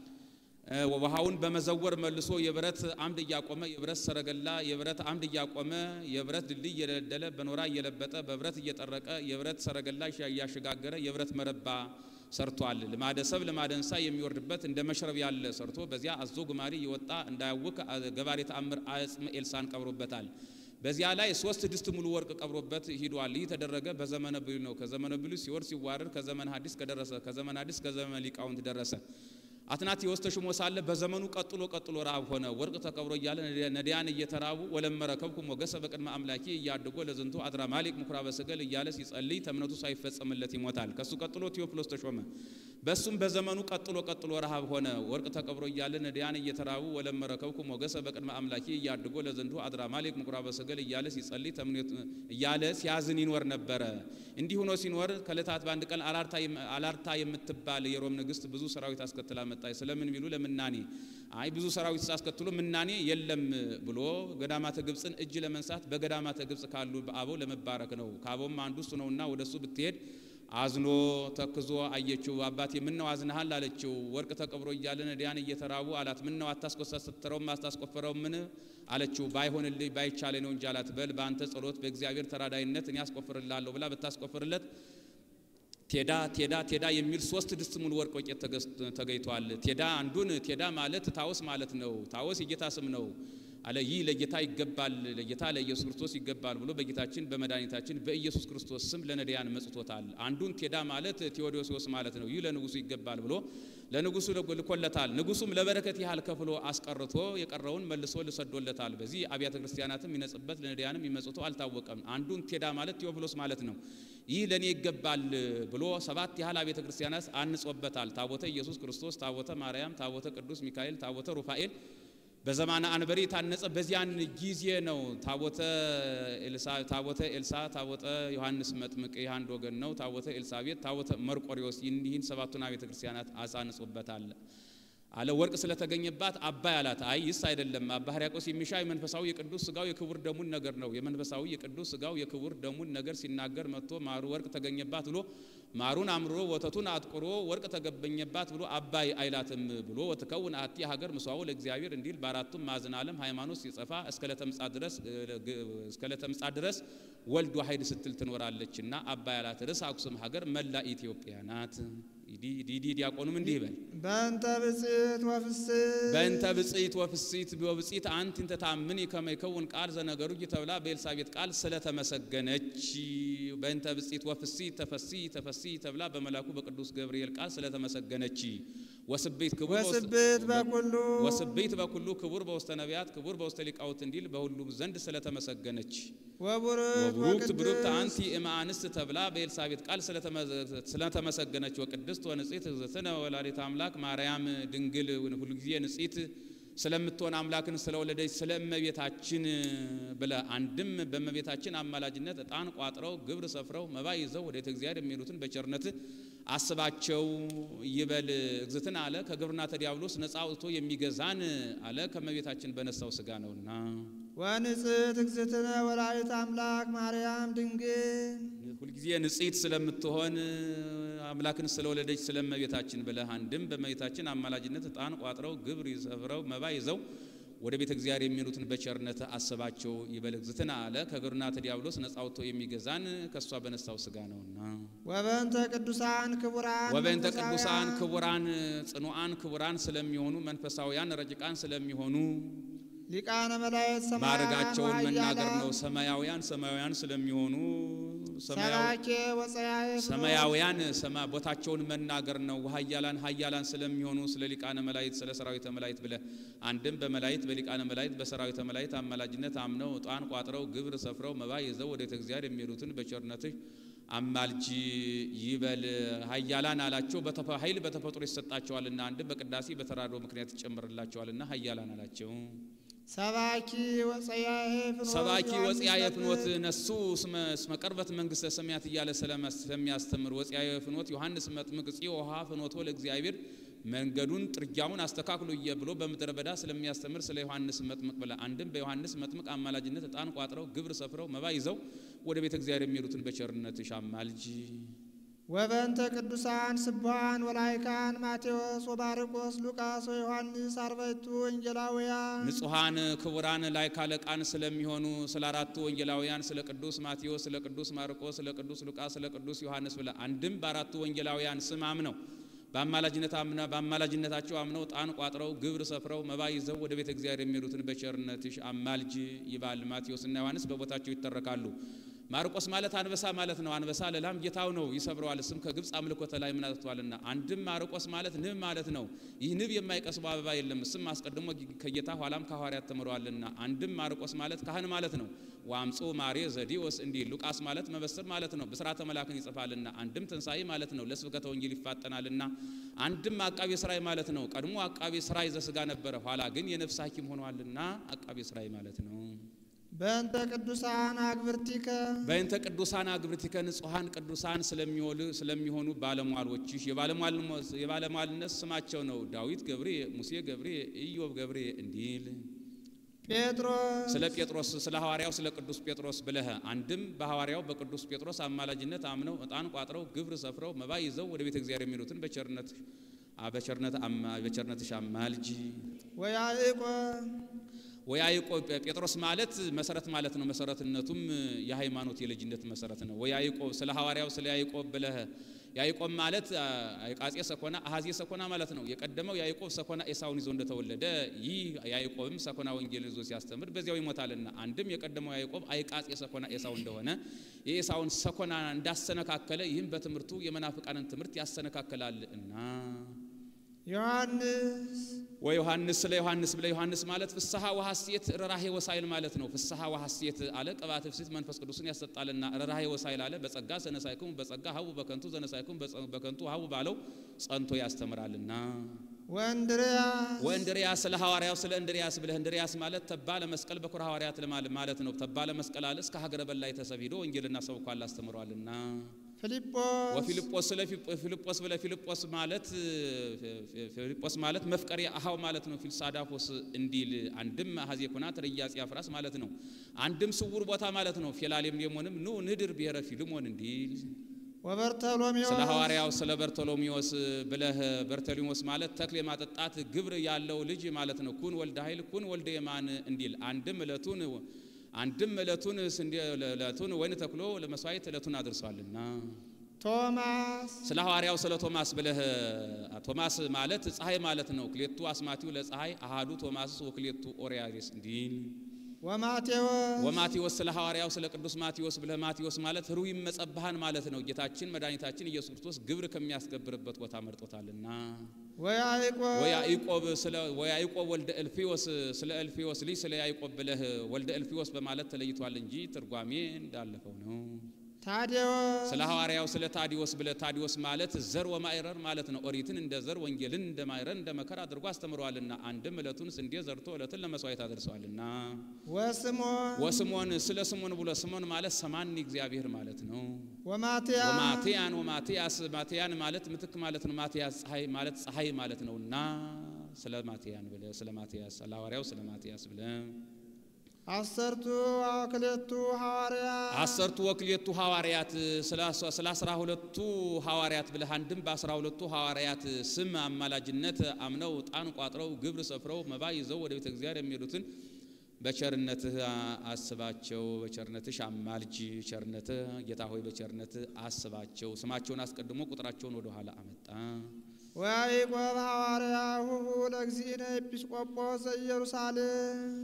ውሃውን በመዘወር መልሶ የብረት አምድ እያቆመ የብረት ሰረገላ የብረት አምድ እያቆመ የብረት ድልድይ እየደለደለ በኖራ እየለበጠ በብረት እየጠረቀ የብረት ሰረገላ እያሸጋገረ የብረት መረባ ሰርቷል። ልማደ ሰብ ልማደ እንስሳ የሚወርድበት እንደ መሽረብ ያለ ሰርቶ በዚያ አዞ ጉማሬ እየወጣ እንዳያውክ ገባሬ ተአምር አጽመ ኤልሳን ቀብሮበታል። በዚያ ላይ ሶስት ድስት ሙሉ ወርቅ ቀብሮበት ሂዷል። ይህ ተደረገ በዘመነ ብሉይ ነው። ከዘመነ ብሉይ ሲወርድ ሲዋረድ ከዘመነ ሐዲስ ከደረሰ ከዘመነ ሐዲስ ከዘመነ ሊቃውንት ደረሰ። አትናቴዎስ ተሾሞ ሳለ በዘመኑ ቀጥሎ ቀጥሎ ረሃብ ሆነ። ወርቅ ተቀብሮ እያለ ነዳያን እየተራቡ ወለመረ ከብኩ ሞገሰ በቅድመ አምላኪ እያድጎ ለዝንቱ አድራ ማሊቅ ምኩራበ ሰገል እያለ ሲጸልይ ተምነቱ ሳይፈጸምለት ይሞታል። ከሱ ቀጥሎ ቴዎፍሎስ ተሾመ። በሱም በዘመኑ ቀጥሎ ቀጥሎ ረሃብ ሆነ። ወርቅ ተቀብሮ እያለ ነዳያን እየተራቡ ወለመረ ከብኩ ሞገሰ በቅድመ አምላኪ እያድጎ ለዝንቱ አድራ ማሊቅ ምኩራበ ሰገል እያለ ሲጸልይ እያለ ሲያዝን ይኖር ነበረ። እንዲህ ሆኖ ሲኖር ከዕለታት በአንድ ቀን አላርታ የምትባል የሮም ንግስት ብዙ ሰራዊት አስከትላ መጣች። ስለምን ቢሉ ለምናኔ አይ ብዙ ሰራዊት ሳስከትሎ ምናኔ የለም ብሎ ገዳማተ ግብፅን እጅ ለመንሳት በገዳማተ ግብፅ ካሉ በአበው ለመባረክ ነው። ከአበውም አንዱ እሱ ነውና ወደሱ ብትሄድ አዝኖ ተክዞ አየችው። አባቴ ምን ነው አዝነሃል? አለችው። ወርቅ ተቀብሮ እያለ ነዳያን እየተራቡ አላት። ምን ነው አታስኮሳስትረውም አታስቆፍረውም? ምን አለችው። ባይሆንልኝ ባይቻለ ነው እንጂ አላት። በል በአንተ ጸሎት በእግዚአብሔር ተራዳይነት እኔ አስቆፍርልሃለሁ ብላ ብታስቆፍርለት ቴዳ ቴዳ ቴዳ የሚል ሶስት ድስት ሙሉ ወርቅ ወቄት ተገኝቷል። ቴዳ አንዱን ቴዳ ማለት ታወስ ማለት ነው። ታወስ የጌታ ስም ነው አለ። ይህ ለጌታ ይገባል፣ ለጌታ ለኢየሱስ ክርስቶስ ይገባል ብሎ በጌታችን በመድኃኒታችን በኢየሱስ ክርስቶስ ስም ለነዳያን መጽቶታል። አንዱን ቴዳ ማለት ቴዎዶሲዎስ ማለት ነው። ይህ ለንጉሱ ይገባል ብሎ ለንጉሱ ልኮለታል። ንጉሱም ለበረከት ያህል ከፍሎ አስቀርቶ የቀረውን መልሶ ልሰዶለታል። በዚህ አብያተ ክርስቲያናትም ይነጽበት ለነዳያንም ይመጽቶ አልታወቀም። አንዱን ቴዳ ማለት ቴዎፍሎስ ማለት ነው። ይህ ለእኔ ይገባል ብሎ ሰባት ያህል አብያተ ክርስቲያናት አንጾበታል። ታቦተ ኢየሱስ ክርስቶስ፣ ታቦተ ማርያም፣ ታቦተ ቅዱስ ሚካኤል፣ ታቦተ ሩፋኤል በዘማነ አንበሪ የታነጸ በዚያን ጊዜ ነው። ታቦተ ኤልሳ ታቦተ ኤልሳ ታቦተ ዮሐንስ መጥምቅ ይህ አንድ ወገን ነው። ታቦተ ኤልሳቤጥ ታቦተ መርቆሪዎስ ይህን ሰባቱን አብያተ ክርስቲያናት አሳንጾበታል። አለ ወርቅ ስለተገኘባት አባይ አላት። አይ ይስ አይደለም አባ ሕርያቆስ የሚሻ የመንፈሳዊ የቅዱስ ስጋው የክቡር ደሙን ነገር ነው። የመንፈሳዊ የቅዱስ ስጋው የክቡር ደሙን ነገር ሲናገር መጥቶ ማሩ ወርቅ ተገኘባት ብሎ ማሩን አምርሮ ወተቱን አጥቁሮ ወርቅ ተገኘባት ብሎ አባይ አይላትም ብሎ ወትከውን አቲ ሀገር ምስዋው ለእግዚአብሔር እንዲል በአራቱም ማዕዘነ ዓለም ሃይማኖት ሲጸፋ እስከ ለተምጻት ድረስ እስከ ለተምጻት ድረስ ወልድ ዋሕድ ስትል ትኖራለችና አባይ አላት። ርዕሰ አክሱም ሀገር መላ ኢትዮጵያ ናት። ዲዲ ዲያቆኑም እንዲህ ይበል በእንተ ብፅዕት ወፍስት በእንተ ብፅዕት ወፍሲት ወብፅዕት አንቲ እንተ ታምኒ ከመ ይከውን ቃል ዘነገሩ ተብላ በኤልሳቤጥ ቃል ስለተመሰገነች በእንተ ብፅዕት ወፍሲት ተፈሲ ተፈሲ ተብላ በመላኩ በቅዱስ ገብርኤል ቃል ስለተመሰገነች ወስቤት ክቡር ወስብት በኩሉ ወስቤት በኩሉ ክቡር በውስተ ነቢያት ክቡር በውስተ ሊቃውንት እንዲል በሁሉም ዘንድ ስለተመሰገነች ወቡሩክ ወቡሩክት ብሩክት ወቅድስት አንቲ እምአንስት ተብላ በኤልሳቤጥ ቃል ስለተመሰገነች ወቅድስት ወንጽሕት እግዝእትነ ወላዲተ አምላክ ማርያም ድንግል ሁልጊዜ ንጽሕት ስለምትሆን አምላክን ስለወለደች ስለ እመቤታችን ብለ አንድም በእመቤታችን አማላጅነት ዕጣን ቋጥረው ግብር ሰፍረው መባ ይዘው ወደ ቤተ እግዚአብሔር የሚሄዱትን በቸርነት አስባቸው ይበል እግዝእትነ አለ ከግብርና ተዲያብሎስ ነፃ አውጥቶ የሚገዛን አለ ከእመቤታችን በነሳው ስጋ ነውና ወንጽሕት እግዝእትነ ወላዲተ አምላክ ማርያም ድንግል ሁልጊዜ ንጽሕት ስለምትሆን አምላክን ስለወለደች ስለ እመቤታችን ብለህ አንድም በእመቤታችን አማላጅነት ዕጣን ቋጥረው ግብር ይሰፍረው መባ ይዘው ወደ ቤተ እግዚአብሔር የሚሄዱትን በቸርነት አስባቸው ይበል እግዝእትነ አለ ከግብርና ተዲያብሎስ ነፃ አውጥቶ የሚገዛን ከእሷ በነሳው ስጋ ነውና ወበእንተ ቅዱሳን ክቡራን ወበእንተ ቅዱሳን መንፈሳውያን ክቡራን ጽኑዓን ክቡራን ስለሚሆኑ መንፈሳውያን ረቂቃን ስለሚሆኑ ሊቃነ መላእክት ሰማያውያን ማዕረጋቸውን መናገር ወኃያላን ነው። ሰማያውያን ሰማያውያን ስለሚሆኑ ሰማያዊ ሰባኬ ወፀያየ ሰማያውያን ሰማ ቦታቸውን መናገር ነው። ኃያላን ኃያላን ስለሚሆኑ ስለ ሊቃነ መላእክት ስለ ሰራዊተ መላእክት ብለ አንድም በመላእክት በሊቃነ መላእክት በሰራዊተ መላእክት አማላጅነት አምነው ዕጣን ቋጥረው ግብር ሰፍረው መባ ይዘው ወደ ቤተ እግዚአብሔር የሚሄዱትን በቸርነትህ አማልጂ ይበል። ኃያላን አላቸው በተፈ- ኃይል በተፈጥሮ ይሰጣቸዋልና አንድም በቅዳሴ በተራድኦ ምክንያት ይጨምርላቸዋልና ኃያላን አላቸው። ሰባኪ ወፀያየ ፍኖት ሰባኪ ዮሐንስ ወጽያየ ፍኖት መጥምቅ ነሱ እስመ እስመ ቀርበት መንግስተ ሰማያት እያለ ስለመስ- ስለሚያስተምር ወጽያየ ፍኖት ዮሐንስ መጥምቅ ጽዮሃ ፍኖቶ ለእግዚአብሔር መንገዱን ጥርጊያውን አስተካክሎ እየ ብሎ በምድረ በዳ ስለሚያስተምር ስለ ዮሐንስ መጥምቅ ብለ አንድም በዮሐንስ መጥምቅ አማላጅነት ዕጣን ቋጥረው ግብር ሰፍረው መባ ይዘው ወደ ቤተ እግዚአብሔር የሚሄዱትን በቸርነትሽ አማልጂ። ወበእንተ ቅዱሳን ስቡሐን ወላይካን ማቴዎስ ወማርቆስ ሉቃስ ወዮሐንስ አርባዕቱ ወንጌላውያን ንጹሐን ክቡራን ላይ ካለቃን ስለሚሆኑ ስለ አራቱ ወንጌላውያን ስለ ቅዱስ ማቴዎስ፣ ስለ ቅዱስ ማርቆስ፣ ስለ ቅዱስ ሉቃስ፣ ስለ ቅዱስ ዮሐንስ ብለ አንድም በአራቱ ወንጌላውያን ስም አምነው በአማላጅነት አምና በአማላጅነታቸው አምነው ዕጣን ቋጥረው ግብር ሰፍረው መባ ይዘው ወደ ቤተ እግዚአብሔር የሚሄዱትን በቸርነትሽ አማልጅ ይባል። ማቴዎስና ዮሐንስ በቦታቸው ይተረካሉ። ማርቆስ ማለት አንበሳ ማለት ነው። አንበሳ ለላም ጌታው ነው ይሰብረዋል። ስም ከግብፅ አምልኮተ ላይ ምን አጥቷልና። አንድም ማርቆስ ማለት ንብ ማለት ነው። ይህ ንብ የማይቀስበው አበባ የለም። ስም አስቀድሞ ከጌታ ኋላም ከሐዋርያት ተምረዋልና። አንድም ማርቆስ ማለት ካህን ማለት ነው። ዋምጾ ማሬ ዘዲዎስ እንዲል ሉቃስ ማለት መበስር ማለት ነው። ብስራተ መላክን ይጽፋልና። አንድም ትንሣኤ ማለት ነው። ለስብከተ ወንጌል ይፋጠናልና። አንድም አቃቤ ሥራይ ማለት ነው። ቀድሞ አቃቤ ሥራይ ዘሥጋ ነበረ፣ ኋላ ግን የነፍስ ሐኪም ሆኗልና አቃቤ ሥራይ ማለት ነው። በእንተ ቅዱሳን አግብርቲከ በእንተ ቅዱሳን አግብርቲከ ንጹሐን ቅዱሳን ስለሚወሉ ስለሚሆኑ ባለሟሎችሽ የባለሟል- የባለሟልነት ስማቸው ነው። ዳዊት ገብሬ፣ ሙሴ ገብሬ፣ ኢዮብ ገብሬ እንዲል ጴጥሮስ ስለ ጴጥሮስ ስለ ሐዋርያው ስለ ቅዱስ ጴጥሮስ ብለህ አንድም በሐዋርያው በቅዱስ ጴጥሮስ አማላጅነት አምነው ዕጣን ቋጥረው ግብር ሰፍረው መባ ይዘው ወደ ቤተ እግዚአብሔር የሚሉትን በቸርነት በቸርነት አማ- በቸርነትሽ አማልጂ። ወያዕቆብ ወያዕቆብ ጴጥሮስ ማለት መሰረት ማለት ነው። መሰረትነቱም የሃይማኖት የልጅነት መሰረት ነው። ወያዕቆብ ስለ ሐዋርያው ስለ ያዕቆብ ብለህ ያዕቆብ ማለት አይቃጼ ሰኮና አሃዜ ሰኮና ማለት ነው። የቀደመው ያዕቆብ ሰኮና ኤሳውን ይዞ እንደተወለደ ይህ ያዕቆብም ሰኮና ወንጌልን ይዞ ሲያስተምር በዚያው ይሞታልና አንድም የቀደመው ያዕቆብ አይቃጼ ሰኮና ኤሳው እንደሆነ የኤሳውን ሰኮና እንዳሰነካከለ ይህም በትምህርቱ የመናፍቃንን ትምህርት ያሰነካከላል እና ዮሐንስ ወዮሐንስ ስለ ዮሐንስ ብለ ዮሐንስ ማለት ፍስሐ ወሐሴት ርኅራኄ ወሳይል ማለት ነው። ፍስሐ ወሐሴት አለ ቅባት ፍሲት መንፈስ ቅዱስን ያሰጣልና ርኅራኄ ወሳይል አለ በጸጋ ዘነሳይኩም በጸጋ ሀቡ በከንቱ ዘነሳይኩም በከንቱ ሀቡ ባለው ጸንቶ ያስተምራልና። ወእንድርያስ ወእንድርያስ ስለ ሐዋርያው ስለ እንድርያስ ብለህ እንድርያስ ማለት ተባ ለመስቀል በኩረ ሐዋርያት ለማለ- ማለት ነው። ተባ ለመስቀል አለ እስከ ሀገረ በላይ ተሰብ ሄዶ ወንጌልና ሰብኳል አስተምሯልና። ፊልጶስ ወፊልጶስ ስለ ፊልጶስ ብለ ፊልጶስ ማለት ፊልጶስ ማለት መፍቀሬ አሃው ማለት ነው። ፊልሳዳፎስ እንዲል አንድም አሐዜ ኩናት ረያጽ ያፍራስ ማለት ነው። አንድም ስውር ቦታ ማለት ነው። ፌላሌም ሌሞንም ኑ ንድር ብሔረ ፊልሞን እንዲል ወበርተሎሜዎስ ስለ ሐዋርያው ስለ በርቶሎሜዎስ ብለህ በርቶሎሜዎስ ማለት ተክል የማጠጣት ግብር ያለው ልጅ ማለት ነው። ኩን ወልደ ኃይል ኩን ወልደ የማን እንዲል አንድም እለቱን አንድም እለቱን ስንዴ እለቱን ወይን ተክሎ ለመስዋዕት እለቱን አድርሷልና ቶማስ ስለ ሐዋርያው ስለ ቶማስ ብለህ ቶማስ ማለት ፀሐይ ማለት ነው። ክሌቱ አስማቲው ለፀሐይ አሃዱ ቶማስ ወክሌቱ ኦሪያሪስ እንዲል ወማቴዎስ ወማቴዎስ ስለ ሐዋርያው ስለ ቅዱስ ማቴዎስ ብለህ ማቴዎስ ማለት ሩይ መጸባሃን ማለት ነው። ጌታችን መድኃኒታችን ኢየሱስ ክርስቶስ ግብር ከሚያስገብርበት ቦታ መርጦታልና ወያዕቆብ ወያዕቆብ ስለ ወያዕቆብ ወልደ እልፊዮስ ስለ እልፊዮስ ልጅ ስለ ያዕቆብ ብለህ ወልደ እልፊዮስ በማለት ተለይቷል እንጂ ትርጓሜ እንዳለፈው ነው። ታዴዎስ ስለ ሐዋርያው ስለ ታዲዮስ ብለህ ታዲዮስ ማለት ዘር ወማይረር ማለት ነው። ኦሪትን እንደ ዘር ወንጌልን እንደ ማይረር እንደ መከር አድርጎ አስተምረዋልና አንድም እለቱን ስንዴ ዘርቶ እለትን ለመስዋዕት አደርሰዋልና ወስሞን ወስሞን ስለ ስሞን ብሎ ስሞን ማለት ሰማኒ እግዚአብሔር ማለት ነው። ወማትያ ወማቴያን ወማቴያስ ማቴያን ማለት ምትክ ማለት ነው። ማቴያስ ፀሐይ ማለት ፀሐይ ማለት ነውና ስለ ማቴያን ብለ ስለ ማቴያስ ስለ ሐዋርያው ስለ ማቴያስ ብለ አሰርቱ አክሌቱ ሐዋርያ አሰርቱ ወክሌቱ ሐዋርያት ስለ አስራ ሁለቱ ሐዋርያት ብለህ አንድም በአስራ ሁለቱ ሐዋርያት ስም አማላጅነት አምነው ዕጣን ቋጥረው ግብር ሰፍረው መባ ይዘው ወደ ቤተ እግዚአብሔር የሚሄዱትን በቸርነትህ አስባቸው፣ በቸርነትሽ አማልጅ። ቸርነትህ ጌታ ሆይ በቸርነትህ አስባቸው። ስማቸውን አስቀድሞ ቁጥራቸውን ወደ ኋላ አመጣ። ወያዕቆብ ሐዋርያ ሁሁ ለእግዚእነ ኤጲስቆጶስ ዘኢየሩሳሌም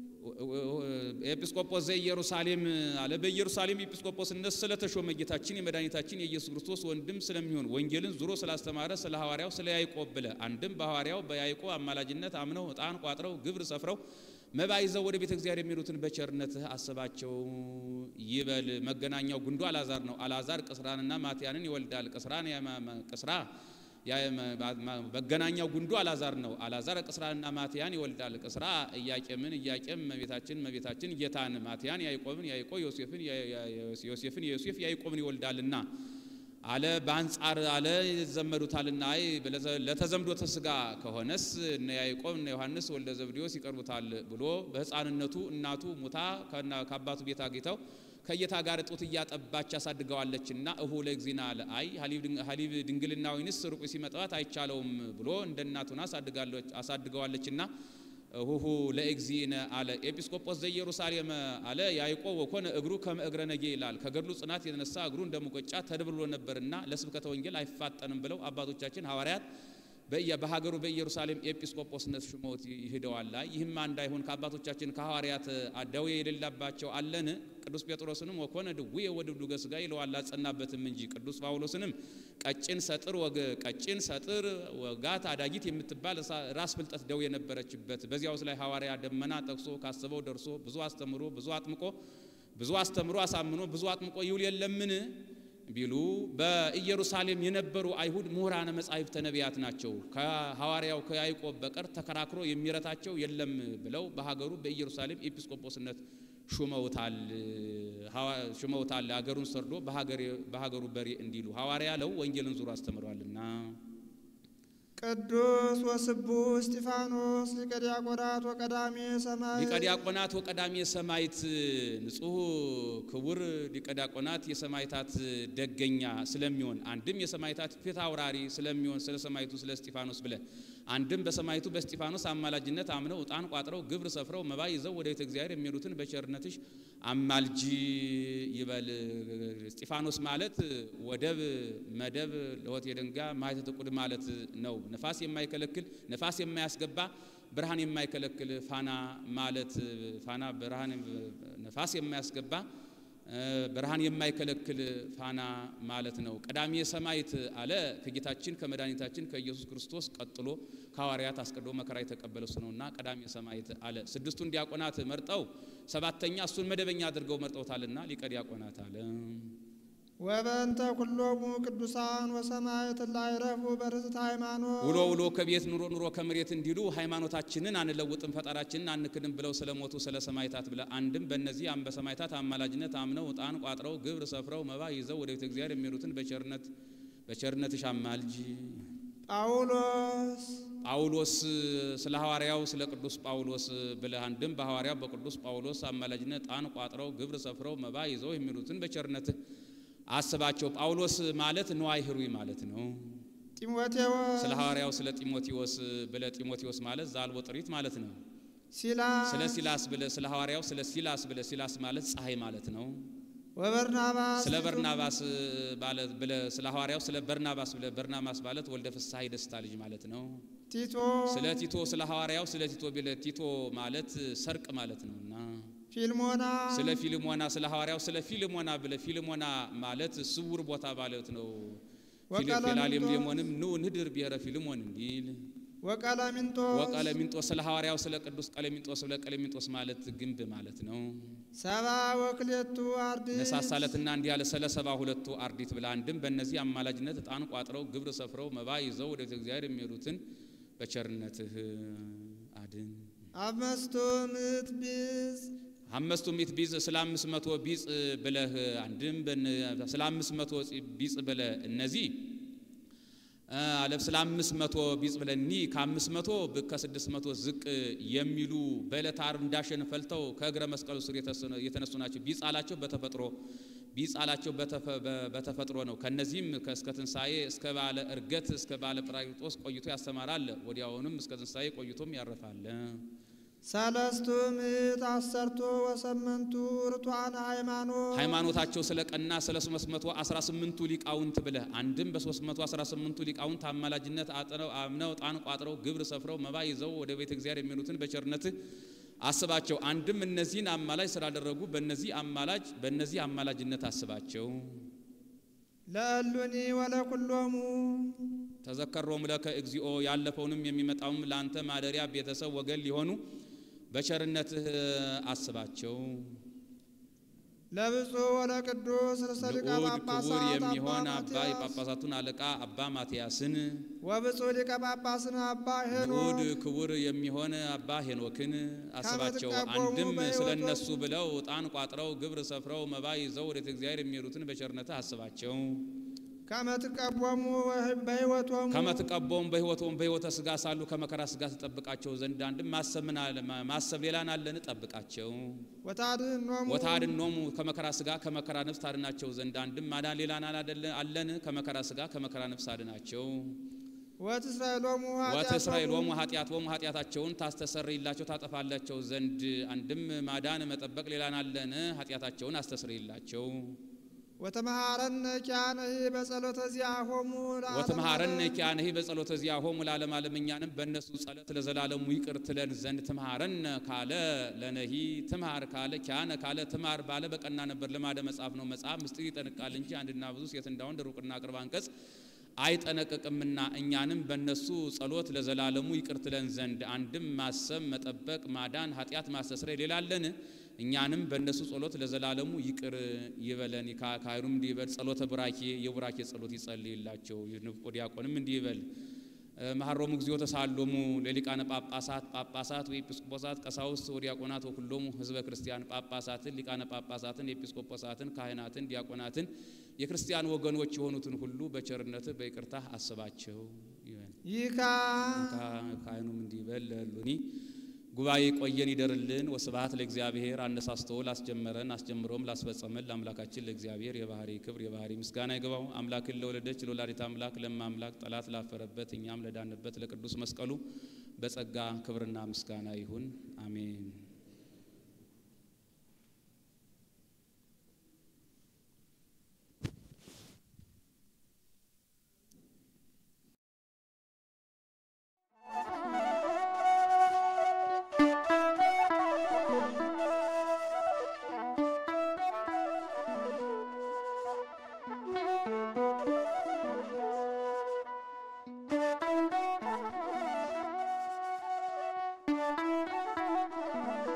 ኤጲስቆጶስ ዘኢየሩሳሌም አለ። በኢየሩሳሌም ኤጲስቆጶስነት ስለተሾመ ጌታችን የመድኃኒታችን የኢየሱስ ክርስቶስ ወንድም ስለሚሆን ወንጌልን ዙሮ ስላስተማረ ስለ ሐዋርያው ስለ ያዕቆብ ብለ አንድም በሐዋርያው በያዕቆብ አማላጅነት አምነው ዕጣን ቋጥረው ግብር ሰፍረው መባ ይዘው ወደ ቤተ እግዚአብሔር የሚሄዱትን በቸርነትህ አስባቸው ይበል። መገናኛው ጉንዱ አልዓዛር ነው። አልዓዛር ቅስራንና ማትያንን ይወልዳል። ቅስራን ቅስራ መገናኛው ጉንዱ አልዓዛር ነው። አልዓዛር ቅስራንና ማትያን ይወልዳል። ቅስራ ኢያቄምን፣ ኢያቄም መቤታችን፣ መቤታችን ጌታን፣ ማትያን ያዕቆብን፣ ያዕቆብ ዮሴፍን፣ ዮሴፍን የዮሴፍ ያዕቆብን ይወልዳልና አለ በአንጻር አለ ይዘመዱታልና። አይ ለተዘምዶተ ሥጋ ከሆነስ እነ ያዕቆብ እነ ዮሐንስ ወልደ ዘብዴዎስ ይቀርቡታል ብሎ በሕፃንነቱ እናቱ ሙታ ከአባቱ ቤት አግኝተው ከጌታ ጋር ጡት እያጠባች አሳድገዋለችና እሁ ለእግዚእነ አለ። አይ ሀሊብ ድንግልና ወይንስ ሩቅ ሲመጣት አይቻለውም ብሎ እንደ እናቱን አሳድገዋለችና እሁሁ ለእግዚእነ አለ። ኤጲስቆጶስ ዘኢየሩሳሌም አለ ያዕቆብ ወኮነ እግሩ ከመ እግረ ነጌ ይላል። ከገድሉ ጽናት የተነሳ እግሩ እንደ ሙቀጫ ተድብሎ ነበርና ለስብከተ ወንጌል አይፋጠንም ብለው አባቶቻችን ሐዋርያት በሀገሩ በኢየሩሳሌም ኤጲስቆጶስነት ሹመውት ይሄደዋል። ይህማ እንዳይሆን ከአባቶቻችን ከሐዋርያት ደዌ የሌላባቸው አለን። ቅዱስ ጴጥሮስንም ወኮነ ድውየ ወድብዱገ ሥጋ ይለዋል አጸናበትም እንጂ ቅዱስ ጳውሎስንም ቀጭን ሰጥር ወገ ቀጭን ሰጥር ወጋት አዳጊት የምትባል ራስ ፍልጠት ደዌ የነበረችበት በዚያውስ ላይ ሐዋርያ ደመና ጠቅሶ ካሰበው ደርሶ ብዙ አስተምሮ ብዙ አጥምቆ ብዙ አስተምሮ አሳምኖ ብዙ አጥምቆ ይውል የለምን ቢሉ በኢየሩሳሌም የነበሩ አይሁድ ምሁራነ መጻሕፍተ ነቢያት ናቸው። ከሐዋርያው ከያዕቆብ በቀር ተከራክሮ የሚረታቸው የለም ብለው በሀገሩ በኢየሩሳሌም ኤጲስቆጶስነት ሹመውታል ሹመውታል። ሀገሩን ሰርዶ በሀገሩ በሬ እንዲሉ ሐዋርያ ለው ወንጌልን ዙሮ አስተምሯልና። ቅዱስ ወስቡሕ እስጢፋኖስ ሊቀ ዲያቆናት ወቀዳሜ ሰማዕት ሊቀ ዲያቆናት ወቀዳሜ ሰማዕት ንጹሕ ክቡር ሊቀ ዲያቆናት የሰማዕታት ደገኛ ስለሚሆን አንድም የሰማዕታት ፊት አውራሪ ስለሚሆን ስለ ሰማዕቱ ስለ እስጢፋኖስ ብለ አንድም በሰማዕቱ በእስጢፋኖስ አማላጅነት አምነው ዕጣን ቋጥረው ግብር ሰፍረው መባ ይዘው ወደ ቤተ እግዚአብሔር የሚሄዱትን በቸርነትሽ አማልጂ ይበል። እስጢፋኖስ ማለት ወደብ መደብ ለሆት የደንጋ ማኅተተ ቁድ ማለት ነው። ነፋስ የማይከለክል ነፋስ የማያስገባ ብርሃን የማይከለክል ፋና ማለት ፋና ብርሃን ነፋስ የማያስገባ ብርሃን የማይከለክል ፋና ማለት ነው። ቀዳሜ ሰማዕት አለ ከጌታችን ከመድኃኒታችን ከኢየሱስ ክርስቶስ ቀጥሎ ከሐዋርያት አስቀድሞ መከራ የተቀበለ እሱ ነውና ቀዳሜ ሰማዕት አለ። ስድስቱን ዲያቆናት መርጠው ሰባተኛ እሱን መደበኛ አድርገው መርጠውታልና ሊቀ ዲያቆናት አለ። ወበእንተ ኩሎሙ ቅዱሳን ወሰማዕት ላዕረፉ በርትዕት ሃይማኖት ውሎ ውሎ ከቤት ኑሮ ኑሮ ከመሬት እንዲሉ ሃይማኖታችንን አንለውጥም ፈጣራችንን አንክድም ብለው ስለሞቱ ስለ ሰማዕታት ብለ አንድም በእነዚህ አም በሰማዕታት አማላጅነት አምነው ዕጣን ቋጥረው ግብር ሰፍረው መባ ይዘው ወደ ቤተ እግዚአብሔር የሚሄዱትን በቸርነት በቸርነትሽ አማልጅ። ጳውሎስ ጳውሎስ ስለ ሐዋርያው ስለ ቅዱስ ጳውሎስ ብለህ አንድም በሐዋርያው በቅዱስ ጳውሎስ አማላጅነት ዕጣን ቋጥረው ግብር ሰፍረው መባ ይዘው የሚሉትን በቸርነትህ አስባቸው። ጳውሎስ ማለት ንዋይ ህሩይ ማለት ነው። ጢሞቴዎስ ስለ ሐዋርያው ስለ ጢሞቴዎስ ብለ ጢሞቴዎስ ማለት ዛልቦ ጥሪት ማለት ነው። ሲላስ ስለ ሲላስ ብለ ስለ ሐዋርያው ስለ ሲላስ ብለ ሲላስ ማለት ፀሐይ ማለት ነው። ወበርናባስ ስለ በርናባስ ባለ ብለ ስለ ሐዋርያው ስለ በርናባስ ብለ በርናባስ ማለት ወልደ ፍስሐ የደስታ ልጅ ማለት ነው። ቲቶ ስለ ቲቶ ስለ ሐዋርያው ስለ ቲቶ ብለ ቲቶ ማለት ሰርቅ ማለት ነውና ፊልሞና ስለ ፊልሞና ስለ ሐዋርያው ስለ ፊልሞና ብለ ፊልሞና ማለት ስውር ቦታ ማለት ነው። ወቀለሚንጦስ ፊላሌሞንም ኑ ንድር ብሔረ ፊልሞን እንዲል ወቀለሚንጦስ ወቀለሚንጦስ ስለ ሐዋርያው ስለ ቅዱስ ቀለሚንጦስ ብለ ቀለሚንጦስ ማለት ግንብ ማለት ነው። ሰባ ወክሌቱ አርድእት ነሳሳለትና እንዲህ ያለ ስለ ሰባ ሁለቱ አርዲት ብላ አንድም በእነዚህ አማላጅነት ዕጣን ቋጥረው ግብር ሰፍረው መባ ይዘው ወደ ቤተ እግዚአብሔር የሚሄዱትን በቸርነትህ አድን። አምስቱ ምዕት ቢዝ አምስቱ ሚት ቢጽ ስለ አምስት መቶ ቢጽ ብለህ አንድም በነ- ስለ አምስት መቶ ቢጽ ብለህ እነዚህ አለፍ ስለ አምስት መቶ ቢጽ ብለህ እኒ ከአምስት መቶ ብ- ከስድስት መቶ ዝቅ የሚሉ በዕለተ ዓርብ እንዳሸን ፈልተው ከእግረ መስቀሉ ስር የተሰነ- የተነሱ ናቸው። ቢጽ አላቸው በተፈጥሮ ቢጽ አላቸው በተፈ- በ- በተፈጥሮ ነው። ከነዚህም ከ- እስከ ትንሣኤ እስከ ባለ እርገት እስከ ባለ ጰራቅሊጦስ ቆይቶ ያስተማራል። ወዲያውንም እስከ ትንሣኤ ቆይቶም ያርፋል። ሰለስቱ ምዕት አሰርቱ ወሰመንቱ ርቱዓነ ሃይማኖት ሃይማኖታቸው ስለ ቀና ስለ 318ቱ ሊቃውንት ብለህ አንድም በ318ቱ ሊቃውንት አማላጅነት አጥረው አምነው ዕጣን ቋጥረው ግብር ሰፍረው መባ ይዘው ወደ ቤተ እግዚአብሔር የሚሉትን በቸርነትህ አስባቸው። አንድም እነዚህን አማላጅ ስላደረጉ በእነዚህ አማላጅ በእነዚህ አማላጅነት አስባቸው። ለእሉኒ ወለኩሎሙ ተዘከሮም ለከ እግዚኦ ያለፈውንም የሚመጣውም ለአንተ ማደሪያ ቤተሰብ ወገን ሊሆኑ በቸርነትህ አስባቸው። ለብፁዕ ወለቅዱስ ርእሰ ሊቀ ልዑድ ክቡር ጳጳሳት የሚሆን አባ አባ ማትያስ የጳጳሳቱን አለቃ አባ ማትያስን ወብፁዕ ሊቀ ጳጳስን አባ ልዑድ ሄኖክ ክቡር የሚሆን አባ ሄኖክን አስባቸው። ከመትቀበሙ አንድም ስለ በሕይወቱ- እነሱ ብለው ዕጣን ቋጥረው ግብር ሰፍረው መባ ይዘው ወደ ቤተ እግዚአብሔር የሚሄዱትን በቸርነትህ አስባቸው። ከመትቀቦሙ በሕይወቶሙ ከመትቀቦም በሕይወቶም በሕይወተ ሥጋ ሳሉ ከመከራ ሥጋ ትጠብቃቸው ዘንድ አንድም ማሰብ ምን አለ ማሰብ ሌላን አለን ጠብቃቸው። ወታድኅኖሙ ወታድኖሙ ከመከራ ሥጋ ከመከራ ነፍስ ታድናቸው ዘንድ አንድም ማዳን ሌላን አላደለ- አለን ከመከራ ሥጋ ከመከራ ነፍስ አድናቸው። ወትስራኤሎሙ ወትእስራኤሎሙ ኃጢአቶሙ ኃጢአታቸውን ታስተሰርይላቸው ታጠፋላቸው ዘንድ አንድም ማዳን መጠበቅ ሌላን አለን ኃጢአታቸውን አስተሰርይላቸው። ወተመሃረነ ኪያነሂ በጸሎተ ዚአሆሙ ለዓለመ ወትምሃረነ ዓለም። ኪያነሂ በጸሎተ ዚአሆሙ ለዓለመ ዓለም እኛንም በእነሱ ጸሎት ለዘላለሙ ይቅር ትለን ዘንድ ትምሃረነ ካለ ለነሂ ትምሃር ካለ ኪያነ ካለ ትምሃር ባለ በቀና ነበር። ልማደ መጽሐፍ ነው። መጽሐፍ ምስጢር ይጠንቃል እንጂ አንድና ብዙ ሴት እንዳወንድ ሩቅና ቅርብ አንቀጽ አይጠነቅቅምና እኛንም በእነሱ ጸሎት ለዘላለሙ ይቅር ትለን ዘንድ አንድም ማሰብ መጠበቅ ማዳን ኃጢአት ማስተስረይ ሌላለን እኛንም በእነሱ ጸሎት ለዘላለሙ ይቅር ይበለን። ካ- ካህኑም እንዲህ ይበል ጸሎተ ቡራኬ የቡራኬ ጸሎት ይጸልይላቸው። ንፍቆ ዲያቆንም እንዲህ ይበል መሐሮሙ እግዚኦ ተሳሎሙ ለሊቃነ ጳጳሳት ጳጳሳት ወኤጲስቆጶሳት ቀሳውስት ወዲያቆናት ወኩሎሙ ህዝበ ክርስቲያን ጳጳሳትን ሊቃነ ጳጳሳትን ኤጲስቆጶሳትን ካህናትን ዲያቆናትን የክርስቲያን ወገኖች የሆኑትን ሁሉ በቸርነትህ በይቅርታህ አስባቸው ይበል። ይካ ካህኑም እንዲህ ይበል ለሉኒ ጉባኤ ቆየን ይደርልን። ወስብሐት ለእግዚአብሔር አነሳስቶ ላስጀመረን አስጀምሮም ላስፈጸመን ለአምላካችን ለእግዚአብሔር የባህሪ ክብር የባህሪ ምስጋና ይግባው። አምላክን ለወለደች ለወላዲት አምላክ ለማ አምላክ ጠላት ላፈረበት እኛም ለዳንበት ለቅዱስ መስቀሉ በጸጋ ክብርና ምስጋና ይሁን፣ አሜን። Thank you.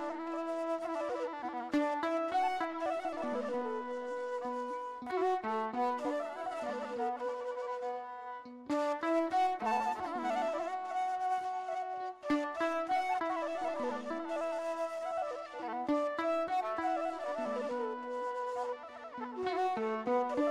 ጗